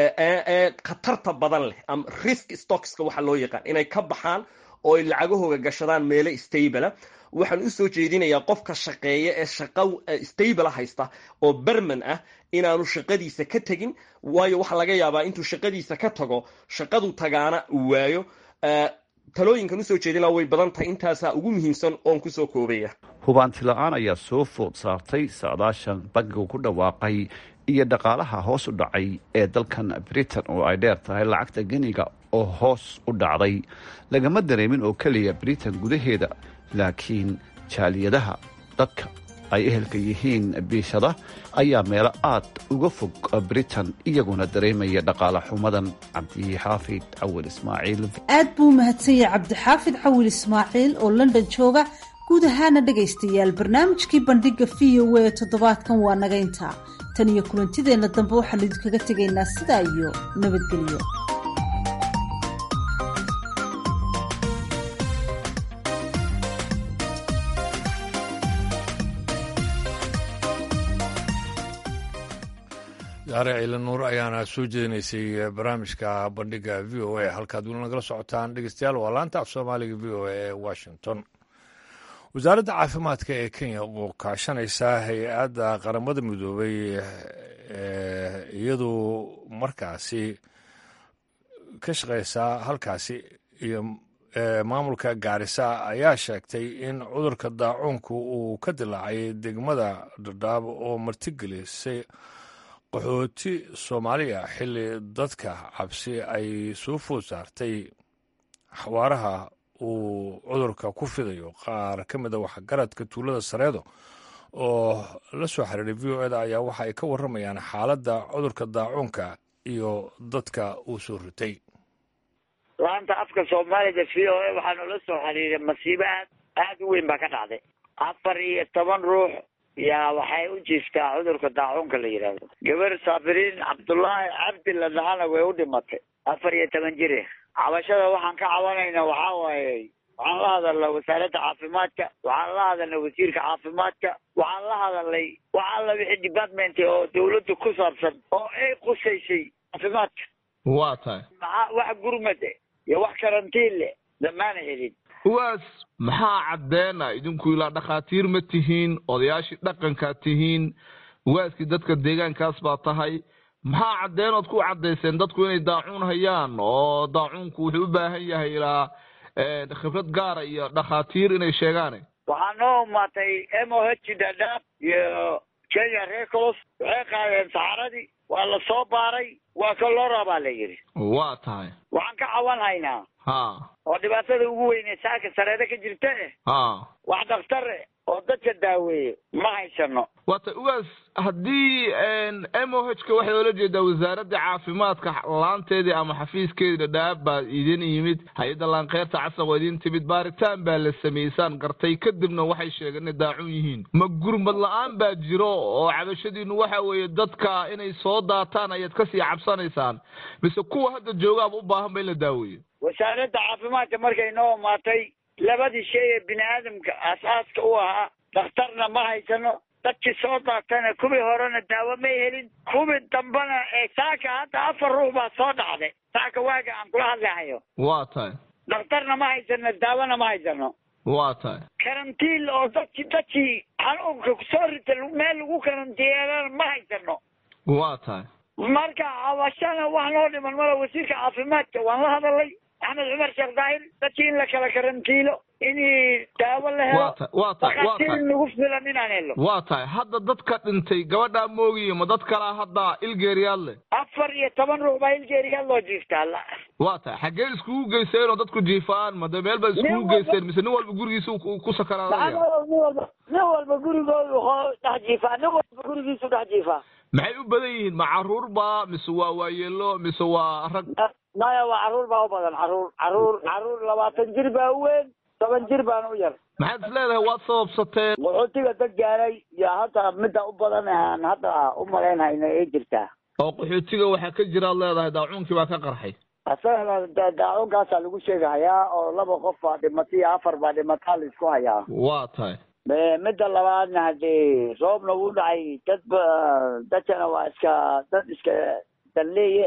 khatarta badan leh ama risk stockska waxa loo yaqaan inay ka baxaan oo ay lacagahooga gashadaan meelo stabla waxaan usoo jeedinayaa qofka shaqeeya ee shaqa stable haysta oo berman ah inaanu shaqadiisa ka tegin waayo waxaa laga yaabaa intuu shaqadiisa ka tago shaqadu tagaana uu waayo talooyinkan usoo jeedina way badan tahay intaasaa ugu muhiimsan oon kusoo koobaya
hubaanti la-aan ayaa soo food saartay saadaashan bankigu ku dhawaaqay iyo dhaqaalaha hoos u dhacay ee dalkan britain oo ay dheer tahay lacagta geniga oo hoos u dhacday lagama dareemin oo keliya britain gudaheeda laakiin jaaliyadaha dadka ay ehelka yihiin biishada ayaa meelo aad uga fog britain iyaguna dareemaya dhaqaale xumadan cabdixaafid cawil ismaaciil
aad buu u mahadsan yahay cabdixaafid cawil ismaaciil oo london jooga guud ahaana dhegaystayaal barnaamijkii bandhiga v o a toddobaadkan waa naga intaa tan iyo kulantideenna dambe waxaanu idinkaga tegaynaa sidaa iyo nabadgelyo
daare ciila nuur ayaana soo jeedinaysay barnaamijka bandhiga v o a halkaad weli nagala socotaan dhegeystayaal waa laanta af soomaaliga v o a ee washington wasaaradda caafimaadka ee kenya oo kaashanaysa hay-adda qaramada midoobay iyadu markaasi ka shaqeysaa halkaasi iyo maamulka gaarisa ayaa sheegtay in cudurka daacuunku uu ka dilaacay degmada dhadhaab oo martigelisay qaxooti soomaaliya xilli dadka cabsi ay soo food saartay xawaaraha uu cudurka ku fidayo qaar ka mid a waxgaradka tuulada sareedo oo la soo xiriiray v o eda ayaa waxa ay ka warramayaan xaaladda cudurka daacuunka iyo dadka uu soo ritay
laanta afka soomaalida v o a waxaanu la soo xiriiray masiibo aad aada u weyn baa ka dhacday afar iyo toban ruux yaa waxay u jiiftaa cudurka daacuunka la yidhaahdo gabar saafiriin cabdullaahi cabdi la dhahana way u dhimatay afar iyo toban jire cabashada waxaan ka cabanayna waxaa waaye waxaan la hadalnay wasaaradda caafimaadka waxaan la hadalnay wasiirka caafimaadka waxaan la hadalnay wax alla wixii department oo dawladda ku saabsan oo ay qusaysay caafimaadka
waa tahay
maxaa wax gurmad iyo wax karantiin leh damaana helin
uwaas maxaa caddeena idinku ilaa dhakhaatiir ma tihiin odayaashii dhaqankaa tihiin uwaaskii dadka deegaankaas baa tahay maxaa caddeenood ku caddayseen dadku inay daacuun hayaan oo daacuunku wuxuu u baahan yahay ilaa khibrad gaara iyo dhakhaatiir inay sheegaane
waxaa noo umaatay m o h dadaab iyo kenya recolos waxay qaadeen saxaradii waa la soo baaray waa kalora baa la yidhi
waa tahay
waxaan ka cawan haynaa
ha
oo dhibaatada ugu weyne saaka sareeda ka jirta eh
ha
wax dhakhtar eh oo dadka daaweeyo ma haysano
waata uwaas haddii m o h ka waxay oola jeedaa wasaaradda caafimaadka laanteedii ama xafiiskeedii dhadhaab baa idin yimid hay-adda laankeyrta casaq oo idin timid baaritaan baa la samaysaan gartay kadibna waxay sheegeen inay daacun yihiin ma gurmad la-aan baa jiro oo cabashadiinu waxa weeye dadka inay soo daataan ayaad kasii cabsanaysaan mise kuwa hadda joogaaba u baahan ba in la daaweeyo
wasaaradda caafimaadka markay noo imaatay labadii shay ee bini aadamka aasaaska u ahaa dhakhtarna ma haysano dadkii soo daatana kuwii horena daawo may helin kuwii dambena ee saaka hadda afar ruux baa soo dhacday saaka waaga aan kula hadlahayo
waa tahay
dhakhtarna ma haysano daawona ma haysano
waa tahay
karantiil oo dadki dadkii xanuunka kusoo rita meel lagu karantiyeelana ma haysano
waa tahay
marka cabashana wax noo dhiman mala wasiirka caafimaadka waan la hadalay axmed cumar sheekh daahir dadkii in la kala karantiilo in daawo la helo
waa tahay waa tahay waa tahay
nagu filan inaan helo
waa tahay hadda dadka dhintay gabadhaa moogiye ma dad kalaa hadda ilgeeriyaad leh
afar iyo toban ruux baa ilgeeriyaad loo jiiftaa la
waa tahay xaggee iskugu geyseen oo dadku jiifaan ma de meel baad iskugu geyseen mise nin walba gurigiisa ku sakaraanaya
nin walba nin walba gurigoodu dhex jiifaa nin walba gurigiisu dhex jiifaa
maxay u badan yihiin ma caruur ba mise waa waayeelo mise waa rag
maya waa caruur baa u badan caruur caruur caruur labaatan jir baa u weyn toban jir baan u yar
maxaad is leedahay waad sababsateen
qaxootiga dad gaaray iyo hadda midda u badan aan hadda u malaynhayno ay jirtaa
oo qaxootiga waxaa ka jiraad leedahay daacuunkii baa ka qarxay
asagana daacuunkaasaa lagu sheegahayaa oo laba qof baa dhimatay iyo afar baa dhimataa la isku hayaa
waa tahay
midda labaadna hadee roobna wuu dhacay dad ba dadkana waa iska dad iska dalleeye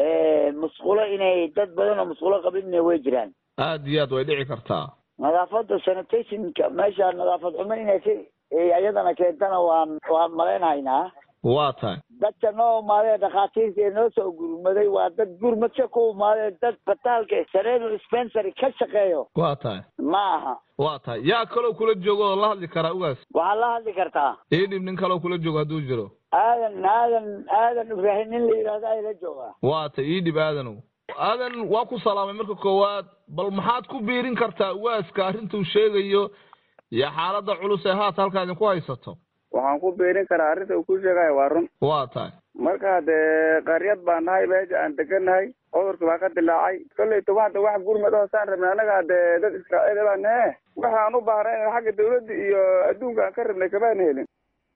musqulo inay dad badan oo musqulo qabinna way jiraan
aad iyo aad way dhici kartaa
nadaafadda sanitationka meesha nadaafad xumo inay si iyadana keentana waan waan malaynhaynaa
waa tahay
dadka noo imaadee dhakhaatiirta ee noo soo gurmaday waa dad gurmadka ku imaadee dad bataalka sareedo dispensary ka shaqeeyo
waa tahay
ma aha
waa tahay yaa kaloo kula joogo oo la hadli karaa ugaas
waxaad la hadli kartaa
ii dhib nin kaloo kula joogo hadduu jiro
aadan aadan aadan ibraahim nin la yidhahdo ayla joogaa
waa tay ii dhib aadanow aadan waa ku salaamay marka koowaad bal maxaad ku biirin kartaa ugaaska arrintuu sheegayo iyo xaaladda culus ee haata halkaa idinku haysato
waxaan ku biirin karaa arrinta uu ku sheegayo waa run
waa tahay
marka dee qaryad baan nahay meesha aan degannahay cudurka baa ka dilaacay kolleyta waxda wax gurmad oo saan rabnay annaga dee dad israa'iil baan nahe waxaan u baahnay in xagga dawladda iyo adduunka aan ka rabnay kamaan helin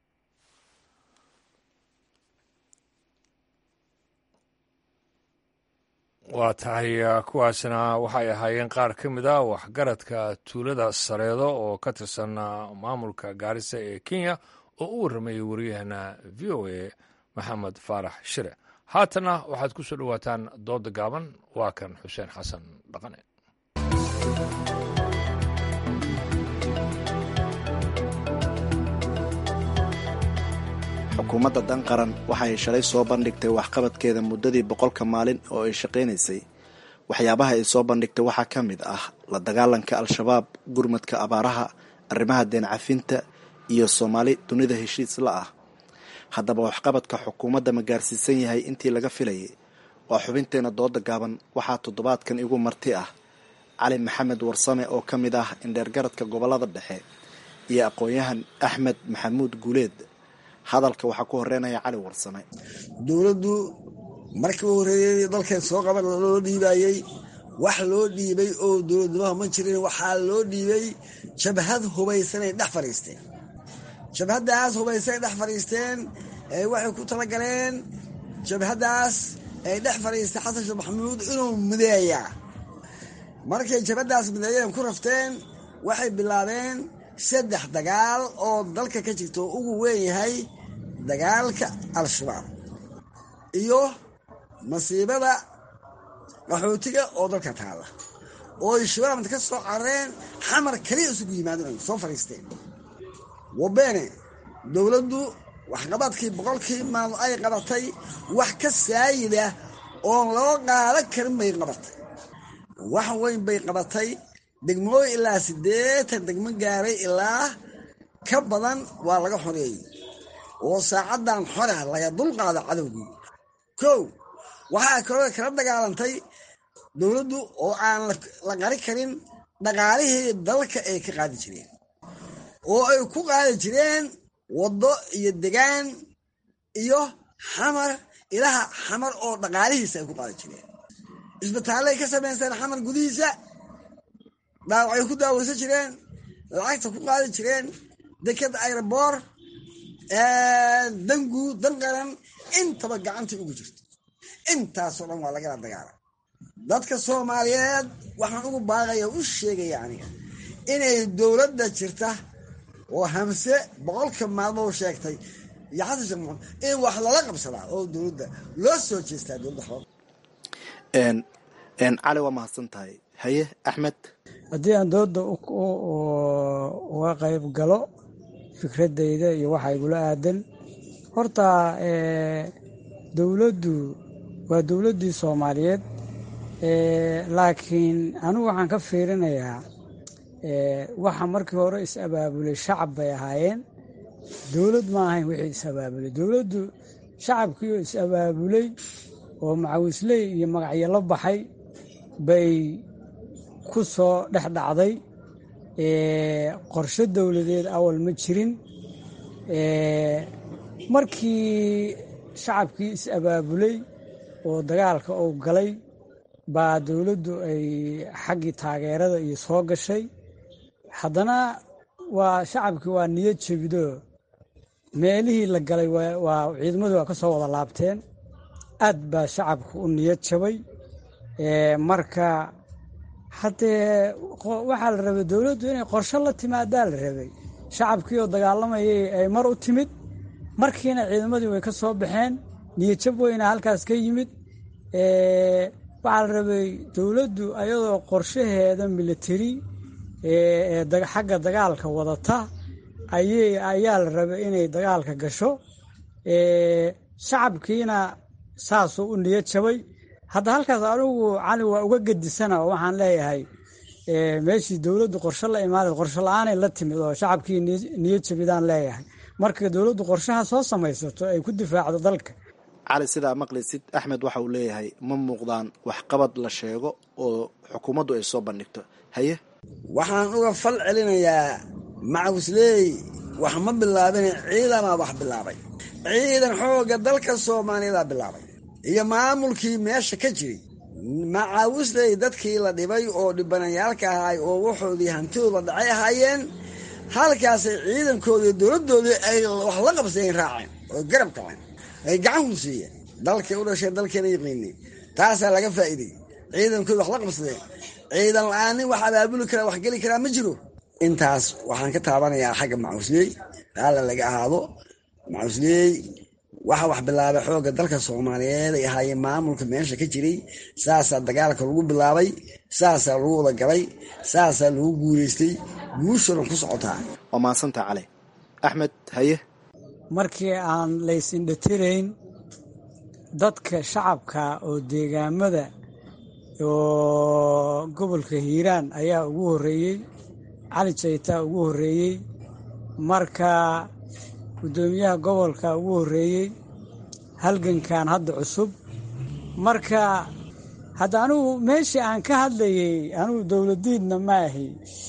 waa tahay kuwaasna waxay ahaayeen qaar ka mid a waxgaradka tuulada sareedo oo ka tirsan maamulka gaarisa ee kenya oo u warramayay wariyahana v o a maxamed faarax shire haatana waxaad ku soo dhowaataan dooda gaaban waa kan xuseen xasan dhaqane
xukuumadda dan qaran waxa ay shalay soo bandhigtay waxqabadkeeda muddadii boqolka maalin oo ay shaqaynaysay waxyaabaha ay soo bandhigtay waxaa ka mid ah la dagaalanka al-shabaab gurmadka abaaraha arrimaha deen cafinta iyo soomaali dunida heshiis la ah haddaba waxqabadka xukuumadda ma gaarsiisan yahay intii laga filayay waa xubinteena dooda gaaban waxaa toddobaadkan igu marti ah cali maxamed warsame oo ka mid ah indheergaradka gobollada dhexe iyo aqoon-yahan axmed maxamuud guuleed hadalka waxaa ku horeynaya cali warsame
dowladdu markii u horreeyey dalkeen soo qaban loo dhiibayey wax loo dhiibay oo dowladnimaha ma jirin waxaa loo dhiibay jabhad hubaysanay dhex fadhiisteen jabhaddaas hubaysanay dhex fadhiisteen waxay ku talagaleen jabhaddaas ay dhex fadhiistay xasan sheekh maxamuud inuu mideeyaa markay jabhaddaas mideeyeen ku rafteen waxay bilaabeen saddex dagaal oo dalka ka jirta oo ugu weyn yahay dagaalka al-shabaab iyo masiibada qaxootiga oo dalka taala oo ay shabaabta ka soo carareen xamar kaliya isugu yimaadeen soo fadhiisteen wabeene dowladdu waxqabadkii boqolkii maalmo ay qabatay wax ka saayida oon loo qaadan karin bay qabatay wax weyn bay qabatay degmooyin ilaa siddeetan degmo gaaray ilaa ka badan waa laga xoreeyey oo saacaddan xora laga dulqaada cadowgii kow waxaa kaloo kala dagaalantay dowladdu oo aan la qari karin dhaqaalihii dalka ay ka qaadi jireen oo ay ku qaadi jireen waddo iyo degaan iyo xamar ilaha xamar oo dhaqaalihiisa ay ku qaadi jireen isbitaallay ka samaysteen xamar gudihiisa dhaawacay ku daaweysan jireen lacagta ku qaadi jireen deked aeroboor danguud dan qaran intaba gacantii ugu jirto intaasoo dhan waa lagala dagaala dadka soomaaliyeed waxaan ugu baaqaya u sheegaya aniga inay dowladda jirta oo hamse boqolka maalmo u sheegtay iyo xasan sheekh maxamed in wax lala qabsadaa oo dowladda loo soo jeestaa dowladda xabad
cali waa mahadsan tahay haye axmed
haddii aan dooda uga qayb galo fikradayda iyo waxa igula aadan horta dowladdu waa dowladdii soomaaliyeed laakiin anigu waxaan ka fiirinayaa waxa markii hore is-abaabulay shacab bay ahaayeen dowlad ma ahayn wixii is-abaabulay dowladdu shacabkii oo is-abaabulay oo macawisley iyo magacyo la baxay bay ku soo dhex dhacday qorshe dowladeed awal ma jirin markii shacabkii is-abaabulay oo dagaalka uu galay baa dowladdu ay xaggii taageerada iyo soo gashay haddana waa shacabkii waa niyad jebido meelihii la galay waa ciidamadu waa ka soo wada laabteen aad baa shacabku u niyad jabay marka haddee waxaa la rabay dowladdu inay qorshe la timaadaa la rabay shacabkii oo dagaalamayay ay mar u timid markiina ciidamadii way ka soo baxeen niyadjab weyna halkaas ka yimid waxaa la rabay dowladdu ayadoo qorshaheeda militari xagga dagaalka wadata ayay ayaa la rabay inay dagaalka gasho shacabkiina saasuu u niyad jabay hadda halkaas anigu cali waa uga gedisana oo waxaan leeyahay meeshii dowladdu qorshe la imaanay qorshe la-aanay la timid oo shacabkii niyad jabidaan leeyahay marka dowladdu qorshaha soo samaysato ay ku difaacdo dalka
cali sidaa maqlaysid axmed waxa uu leeyahay ma muuqdaan waxqabad la sheego oo xukuumaddu ay soo bandhigto haye
waxaan uga fal celinayaa macawisley wax ma bilaabine ciidamaa wax bilaabay ciidan xoogga dalka soomaaliyadaa bilaabay iyo maamulkii meesha ka jiray macawisley dadkii la dhibay oo dhibanayaalka ahaay oo waxoodii hantidooda dhacay ahaayeen halkaasay ciidankoodii dowladdoodii ay wax la qabsadeen raaceen oo garab kaceen ay gacan hunsiiyeen dalkay u dhasheen dalkeena yaqiinay taasaa laga faa'iidey ciidankooda wax la qabsadeen ciidan la-aanin wax abaabuli karaa wax geli karaa ma jiro intaas waxaan ka taabanayaa xagga macawisley raalla laga ahaado macawisley waxa wax bilaabay xoogga dalka soomaaliyeed ay ahaayeen maamulka meesha ka jiray saasaa dagaalka lagu bilaabay saasaa lagu wada galay saasaa lagu guuleystay guushana ku socotaa
waa mahadsantaa cali axmed haye
markii aan laysindhatirayn dadka shacabka oo deegaamada oo gobolka hiiraan ayaa ugu horreeyey cali jaytaa ugu horreeyey marka guddoomiyaha gobolka ugu horreeyey halgankan hadda cusub marka hadda anigu meeshii aan ka hadlayey anigu dowladiidna ma ahi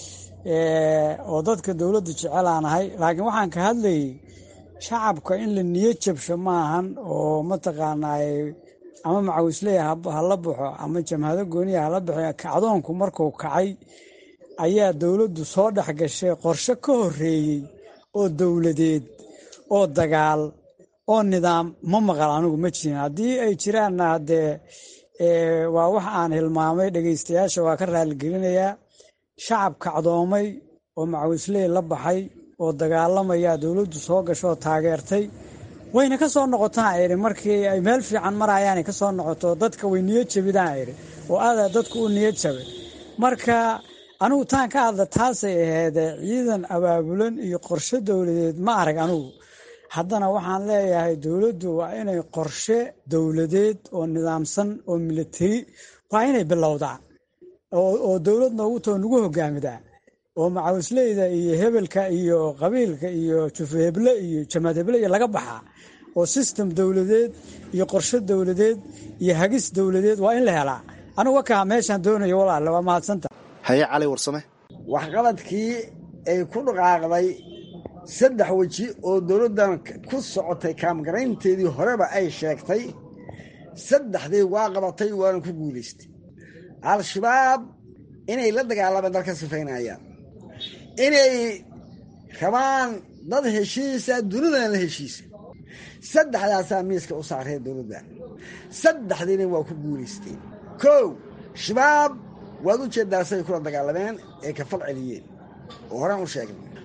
oo dadka dowladda jecelaan ahay laakiin waxaan ka hadlayey shacabka in la niyad jabsho maahan oo mataqaanaa ama macawisley hala baxo ama jamhado gooniya hala baxo kacdoonku markuu kacay ayaa dowladdu soo dhex gashay qorshe ka horreeyey oo dowladeed oo dagaal oo nidaam ma maqal anigu ma jirin haddii ay jiraanna haddee waa wax aan hilmaamay dhegaystayaasha waa ka raaligelinayaa shacab kacdoomay oo macawisley la baxay oo dagaalamaya dowladdu soo gashooo taageertay wayna ka soo noqotaan idhi markii ay meel fiican marayaanay ka soo noqoto dadka way niyad jabidaan idhi oo aadaa dadku u niyad jabay marka anigu taan ka hadla taasay aheedee ciidan abaabulan iyo qorshe dowladeed ma arag anigu haddana waxaan leeyahay dowladdu waa inay qorshe dowladeed oo nidaamsan oo militari waa inay bilowdaa oo dowlad noogu too nagu hogaamidaa oo macawisleyda iyo hebelka iyo qabiilka iyo jufaheble iyo jamaad heble iyo laga baxaa oo sistem dowladeed iyo qorshe dowladeed iyo hagis dowladeed waa in la helaa anigu wakaa meeshaan doonayo walaale waa mahadsanta
haye cali warsame
waxqabadkii ay ku dhaqaaqday saddex weji oo dowladdan ku socotay kaamgaraynteedii horeba ay sheegtay saddexdii waa qabatay waana ku guulaystay al-shabaab inay la dagaalamaan dalka sifaynayaan inay rabaan dad heshiisa dunidana la heshiisa saddexdaasaa miiska u saaree dowladda saddexdiina waa ku guulaysteen kow shabaab waad u jeedaa say kula dagaalameen ee ka fal celiyeen oo horaan u sheegnay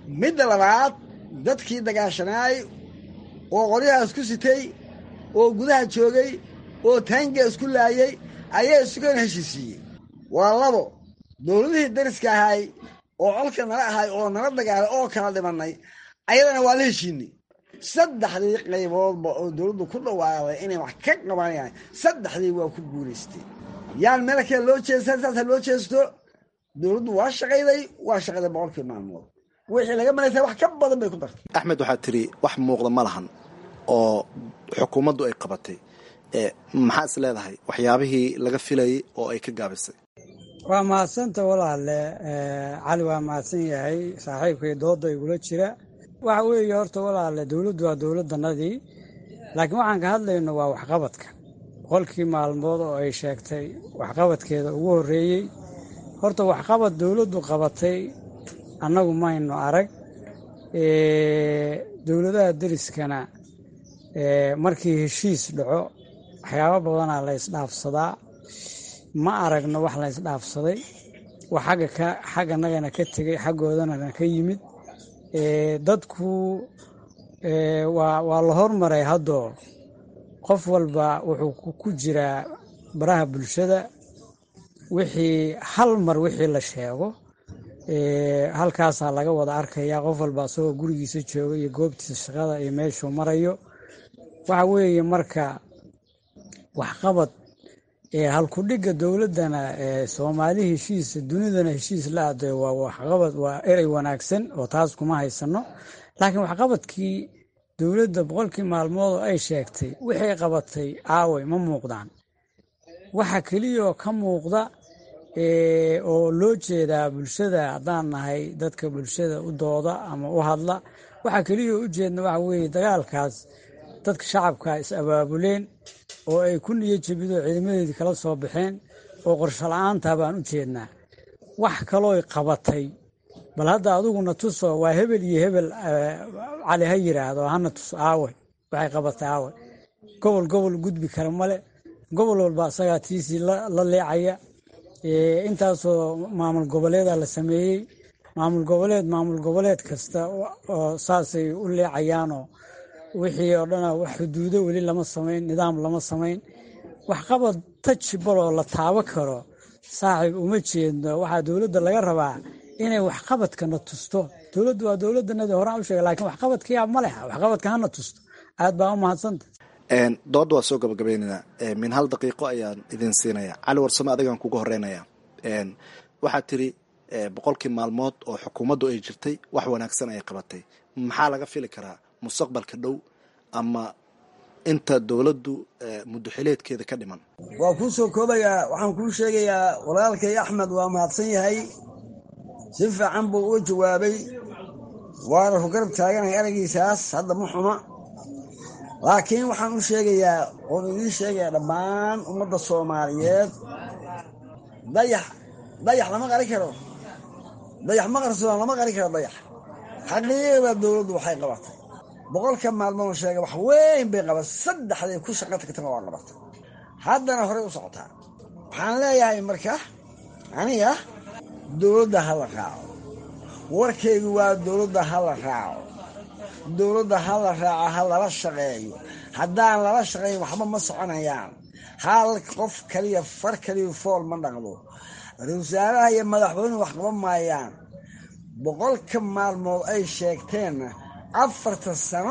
midda labaad dadkii dagaashanaay oo qoryahaas ku sitay oo gudaha joogay oo taangiga isku laayay ayaa isugan heshiisiiyey waa labo dowladihii dariska ahay oo colka nala ahay oo nala dagaalay oo kala dhimannay ayadana waa la heshiinay saddexdii qayboodba oo dowladdu ku dhawaaqday inay wax ka qabanayaan saddexdii waa ku guulaystay yaan meel kale loo jeestaa saasa loo jeesto dowladdu waa shaqayday waa shaqayday boqolkii maalmood wixii laga malaysa wax ka badan bay ku dartay
axmed waxaad tiri wax muuqda ma lahan oo xukuumaddu ay qabatay maxaa is leedahay waxyaabihii laga filayay oo ay ka gaabisay
waa mahadsanta walaale cali waa mahadsan yahay saaxiibkay dooda igula jira waxa weeye horta walaale dowladdu waa dowladdanadii laakiin waxaan ka hadlayno waa waxqabadka boqolkii maalmood oo ay sheegtay waxqabadkeeda ugu horreeyey horta waxqabad dowladdu qabatay annagu maynu arag dowladaha deriskana markii heshiis dhaco waxyaabo badanaa la ysdhaafsadaa ma aragno wax la ysdhaafsaday wax xagga ka xagganagana ka tegey xaggoodana ka yimid dadku waa waa la hormaray haddoo qof walba wuxuu ku jiraa baraha bulshada wixii hal mar wixii la sheego halkaasaa laga wada arkaya qof walba asagoo gurigiisa jooga iyo goobtiisa shaqada iyo meeshuu marayo waxa weeye marka waxqabad halkudhigga dowladdana soomaali heshiisa dunidana heshiis la aday waa waxqabad waa erey wanaagsan oo taas kuma haysano laakiin waxqabadkii dowladda boqolkii maalmood oo ay sheegtay wixay qabatay aaway ma muuqdaan waxa keliyaoo ka muuqda oo loo jeedaa bulshada haddaan nahay dadka bulshada u dooda ama u hadla waxa keliyaoo u jeedna waxa weeye dagaalkaas dadka shacabka is abaabuleen oo ay ku niyo jebidoo ciidamadeedii kala soo baxeen oo qorsho la-aanta baan u jeednaa wax kalooy qabatay bal hadda adiguna tuso waa hebel iyo hebel cali ha yiraahdo hana tuso aawe waxay qabatay aawe gobol gobol gudbi kara male gobol walba asagaa tiisii la leecaya intaasoo maamul goboleeda la sameeyey maamul goboleed maamul goboleed kasta oo saasay u leecayaanoo wixii oo dhana wax xuduudo weli lama samayn nidaam lama samayn waxqabad tajbaloo la taabo karo saaxiib uma jeedno waxaa dowladda laga rabaa inay waxqabadkana tusto dowladdu waa dowladdanadi horaan u sheega lakiin waxqabadkiyaa ma leha waxqabadka hana tusto aad baa u mahadsanta
doodda waa soo gabagabaynaynaa min hal daqiiqo ayaan idin siinaya cali warsame adigaan kuga horeynaya waxaad tiri boqolkii maalmood oo xukuumaddu ay jirtay wax wanaagsan ayay qabatay maxaa laga fili karaa mustaqbalka dhow ama inta dowladdu muddoxileedkeeda ka dhiman
waa kuu soo koobayaa waxaan kuu sheegayaa walaalkay axmed waa mahadsan yahay si fiican buu uga jawaabay waana ku garab taaganahay eraygiisaas hadda ma xuma laakiin waxaan u sheegayaa oon idiin sheegayaa dhammaan ummadda soomaaliyeed dayax dayax lama qari karo dayax ma qarsoon lama qari karo dayax xaqiiqda dowladdu waxay qabatay boqolka maalmood sheega wax weyn bay qabatay saddexday ku shaqa tagtana waa qabatay haddana horey u socotaa waxaan leeyahay marka aniga dowladda ha la raaco warkaygu waa dowladda ha la raaco dowladda ha la raaco ha lala shaqeeyo haddaan lala shaqeeyin waxba ma soconayaan hal qof kaliya far kaliya fool ma dhaqdo ra-isul wasaaraha iyo madaxweynuhu wax qaban maayaan boqolka maalmood ay sheegteenna afarta sano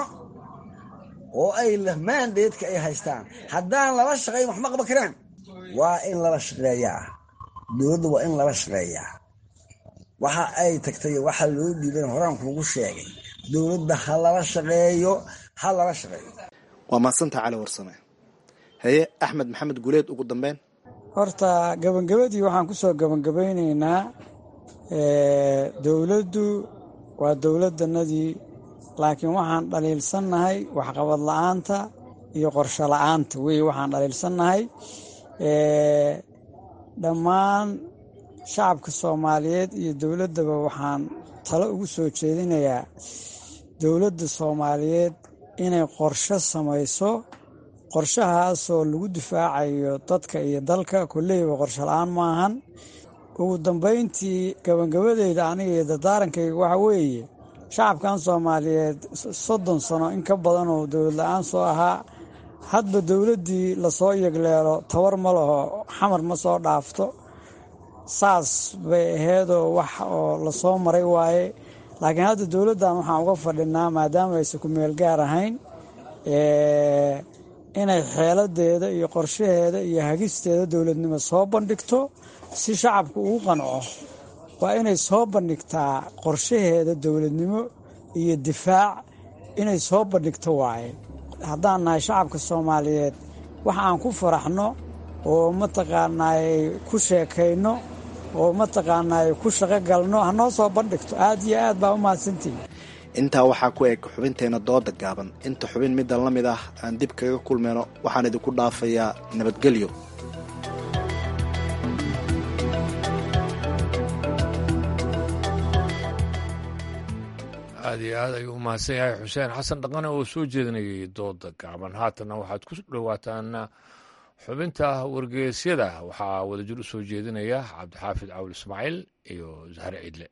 oo ay maandeedka ay haystaan haddaan lala shaqeyn wax ma qaban karaan waa in lala shaqeeyaa dowladda waa in lala shaqeeyaa waxa ay tagtay waxa loo dhiiban horaan kuugu sheegay dowladda ha lala shaqeeyo ha lala shaqeeyo
waa mahadsanta cali warsame haye axmed maxamed guleed ugu dambeyn
horta gabangabadii waxaan ku soo gabangabaynaynaa dowladdu waa dowladdanadii laakiin waxaan dhaliilsannahay waxqabad la-aanta iyo qorsho la-aanta wey waxaan dhaliilsannahay dhammaan shacabka soomaaliyeed iyo dowladdaba waxaan talo ugu soo jeedinayaa dowladda soomaaliyeed inay qorsho samayso qorshahaasoo lagu difaacayo dadka iyo dalka kolleyba qorsho la-aan maahan ugu dambayntii gabangabadeyda aniga iyo dardaarankayga waxa weeye shacabkan soomaaliyeed soddon sano in ka badan oo dowlad la-aan soo ahaa hadba dowladdii lasoo yegleelo tabar ma laho xamar ma soo dhaafto saas bay aheedoo wax oo lasoo maray waaye laakiin hadda dowladdan waxaan uga fadhinaa maadaama aysan ku meel gaar ahayn inay xeeladeeda iyo qorshaheeda iyo hagisteeda dowladnimo soo bandhigto si shacabku ugu qanco waa inay soo bandhigtaa qorshaheeda dowladnimo iyo difaac inay soo bandhigto waaye haddaan nahay shacabka soomaaliyeed wax aan ku faraxno oo mataqaanaay ku sheekayno oo mataqaanaay ku shaqo galno hanoo soo bandhigto aad iyo aad baa u mahadsantihi
intaa waxaa ku eg xubinteenna dooda gaaban inta xubin middan la mid ah aan dib kaga kulmayno waxaan idinku dhaafayaa nabadgelyo
aad iyo aad ayuu umahadsan yahay xuseen xasan dhaqane oo soo jeedinayay dooda gaaban haatanna waxaad ku dhowaataan xubinta wargeysyada waxaa wadajir u soo jeedinaya cabdixaafid cawl ismaaciil iyo zahre ciidle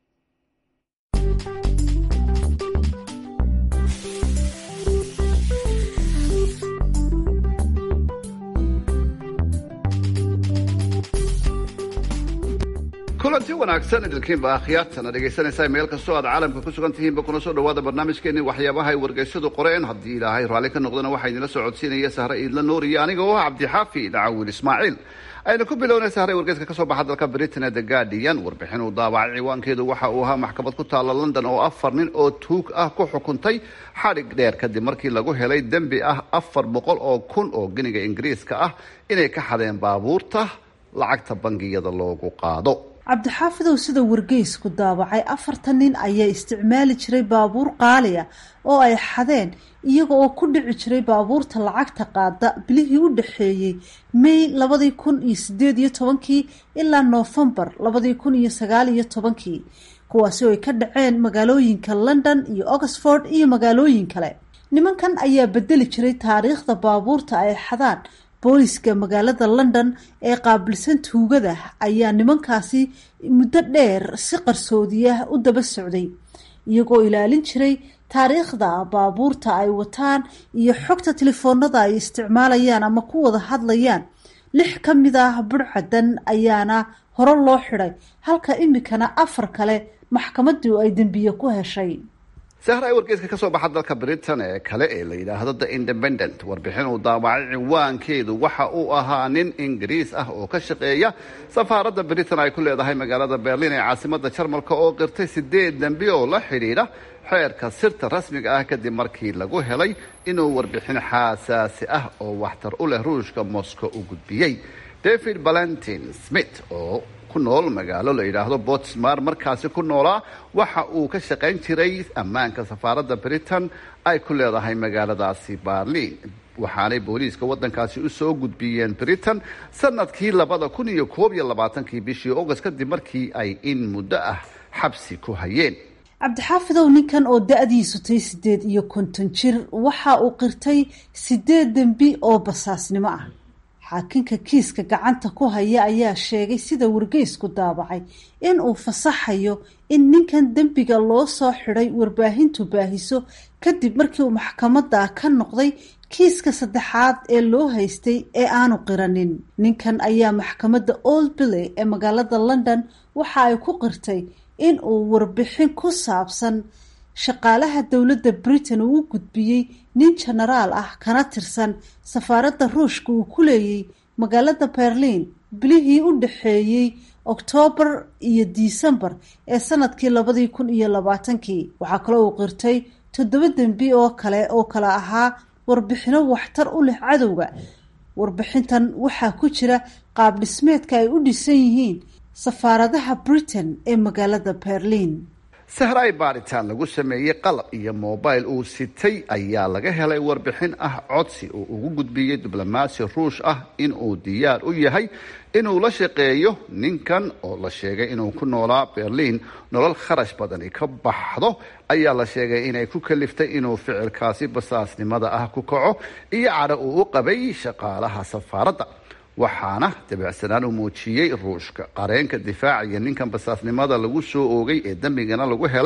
kulanti wanaagsan idilkiinba akhyaartana dhegaysanaysaa meel kastoo aad caalamka ku sugan tihiinba kuna soo dhawaada barnaamijkeenni waxyaabaha ay wargeysyadu qoreen haddii ilaahay raalli ka noqdana waxaa idinla soo codsiinaya sahre iidla nuur iyo aniga oo ah cabdixaafi dhacawil ismaaciil aynu ku bilownay sahre wargeyska ka soo baxa dalka britain ee the guardian warbixin uu daabacay ciwaankeedu waxa uu ahaa maxkamad ku taalla london oo afar nin oo tuug ah ku xukuntay xadhig dheer kadib markii lagu helay dembi ah afar boqol oo kun oo giniga ingiriiska ah inay ka xadeen baabuurta lacagta bangiyada loogu qaado
cabdixaafidow sida wargeysku daabacay afartan nin ayaa isticmaali jiray baabuur qaali ah oo ay xadeen iyaga oo ku dhici jiray baabuurta lacagta qaada bilihii u dhexeeyey may labadii kun iyo sideed iyo tobankii ilaa noofembar labadii kun iyo sagaal iyo tobankii kuwaasi oo ay ka dhaceen magaalooyinka london iyo oxford iyo magaalooyin kale nimankan ayaa bedeli jiray taariikhda baabuurta ay xadaan booliska magaalada london ee qaabilsan tuugada ayaa nimankaasi muddo dheer si qarsoodiya u daba socday iyagoo ilaalin jiray taariikhda baabuurta ay wataan iyo xogta telefoonada ay isticmaalayaan ama ku wada hadlayaan lix ka mid ah budhcadan ayaana hore loo xidhay halka imikana afar kale maxkamadu ay dembiye ku heshay
sahra ay wargeyska ka soo baxa dalka britain ee kale ee la yidhaahdo the independent warbixin uu daabacay ciwaankeedu waxa uu ahaa nin ingiriis ah oo ka shaqeeya safaaradda britain ay ku leedahay magaalada berlin ee caasimada jarmalka oo qirtay sideed dembi oo la xidhiidha xeerka sirta rasmiga ah kadib markii lagu helay inuu warbixin xaasaasi ah oo waxtar u leh ruushka moscow u gudbiyey david valentin smith oo ku nool magaalo la yidhaahdo botsmar markaasi ku noolaa waxa uu ka shaqayn jiray ammaanka safaaradda britain ay ku leedahay magaaladaasi berlin waxaanay booliiska waddankaasi u soo gudbiyeen britain sanadkii labada kun iyo koob iyo labaatankii bishii august kadib markii ay in muddo ah xabsi ku hayeen
cabdixaafidow ninkan oo da-diisu tay sideed iyo konton jir waxa uu qirtay sideed dembi oo basaasnimo ah xaakinka kiiska gacanta ku haya ayaa sheegay sida wargeysku daabacay in uu fasaxayo in ninkan dembiga loo soo xidhay warbaahintu baahiso kadib markii uu maxkamada ka noqday kiiska saddexaad ee loo haystay ee aanu qiranin ninkan ayaa maxkamadda old billey ee magaalada london waxa ay ku qirtay in uu warbixin ku saabsan shaqaalaha dowladda britain uu u gudbiyey nin jenaraal ah kana tirsan safaaradda ruushka uu ku leeyay magaalada berlin bilihii u dhexeeyey oktoobar iyo disembar ee sanadkii labadii kun iyo labaatankii waxaa kaloo uu qirtay toddoba dembi oo kale oo kale ahaa warbixino waxtar u leh cadowga warbixintan waxaa ku jira qaab dhismeedka ay u dhisan yihiin safaaradaha britain ee magaalada berlin
sahraay baaritaan lagu sameeyey qalab iyo mobil uu sitay ayaa laga helay warbixin ah codsi uu ugu gudbiyey diblomaasi ruush ah in uu diyaar u yahay inuu la shaqeeyo ninkan oo la sheegay inuu ku noolaa berliin nolol kharash badani ka baxdo ayaa la sheegay inay ku kaliftay inuu ficilkaasi basaasnimada ah ku kaco iyo cadho uu u qabay shaqaalaha safaaradda waxaana dabicsanaan u muujiyey ruushka qareenka difaacaya ninkan basaasnimada lagu soo oogay ee dembigana lagu helay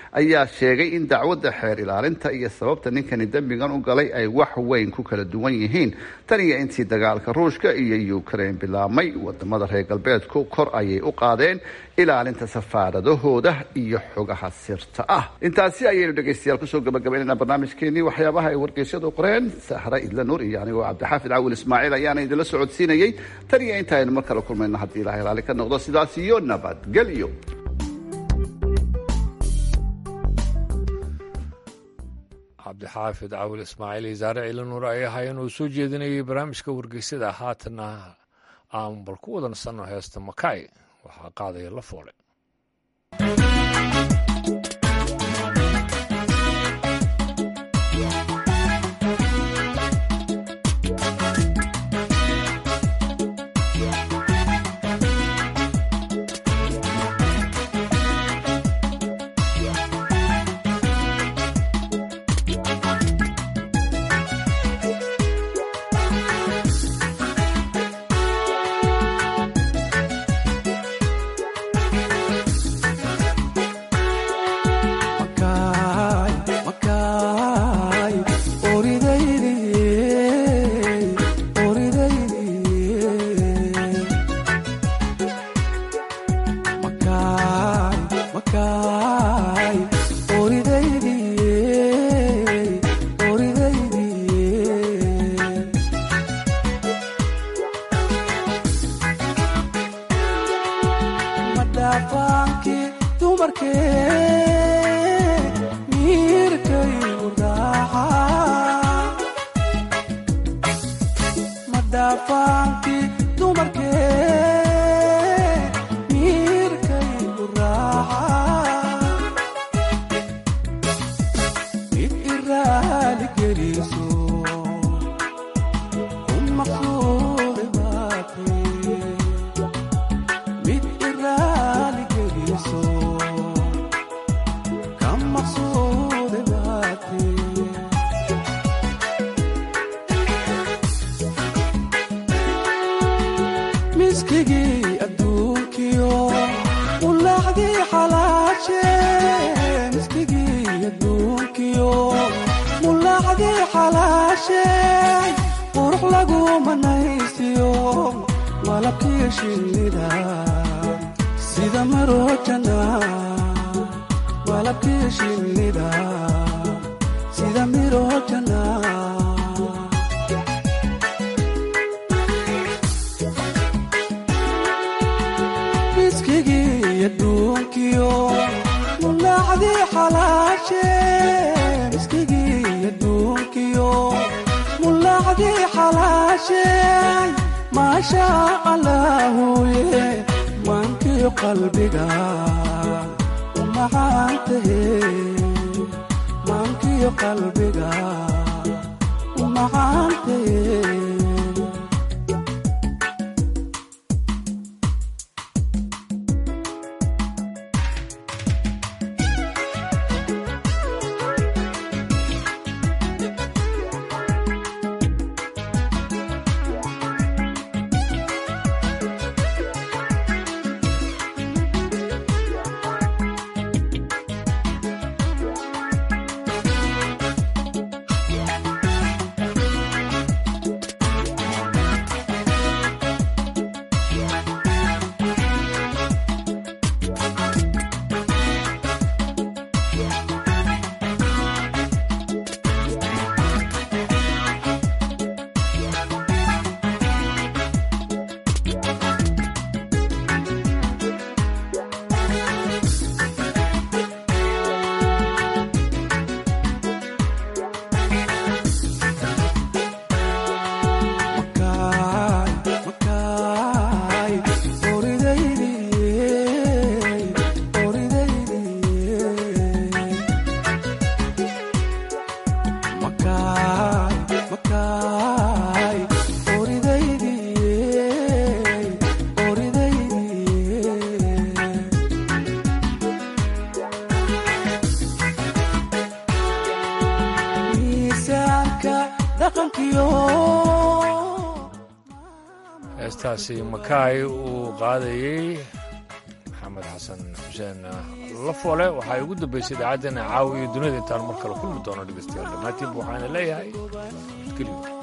ayaa sheegay in dacwadda xeer ilaalinta iyo sababta ninkani dembigan u galay ay wax weyn ku kala duwan yihiin tan iyo intii dagaalka ruushka iyo ukraine bilaabmay wadamada reer galbeedku kor ayay u qaadeen ilaalinta safaaradahooda iyo xogaha sirta ah intaasi ayaynu dhegaystayaal kusoo gabagabaynayna barnaamijkeenii waxyaabaha ay wargeysyadu qoreen sahre idla nuur iyo anigoo cabdixaafid cawil ismaaciil ayaana idinla socodsiinayay tan iyo inta aynu mar kale kulmayno haddii ilahay raali ka noqdo sidaas iyo nabadgelyo
cabdixaafid cawil ismaaciil iyo saare ciilanuur ay ahaayeen uu soo jeedinayay barnaamijka wargeysada haatanna aan bal ku wada nasanno heesta makay waxaa qaadaya la foole heestaasi makaay uu qaadayey maxamed xasan xuseen lafoole waxaa ugu dambaysay idaacaddeenna caawa iyo dunida intaan mar kale kulmi doono dhegeystayaal dhammaantiinba waxaana leeyahay geliyo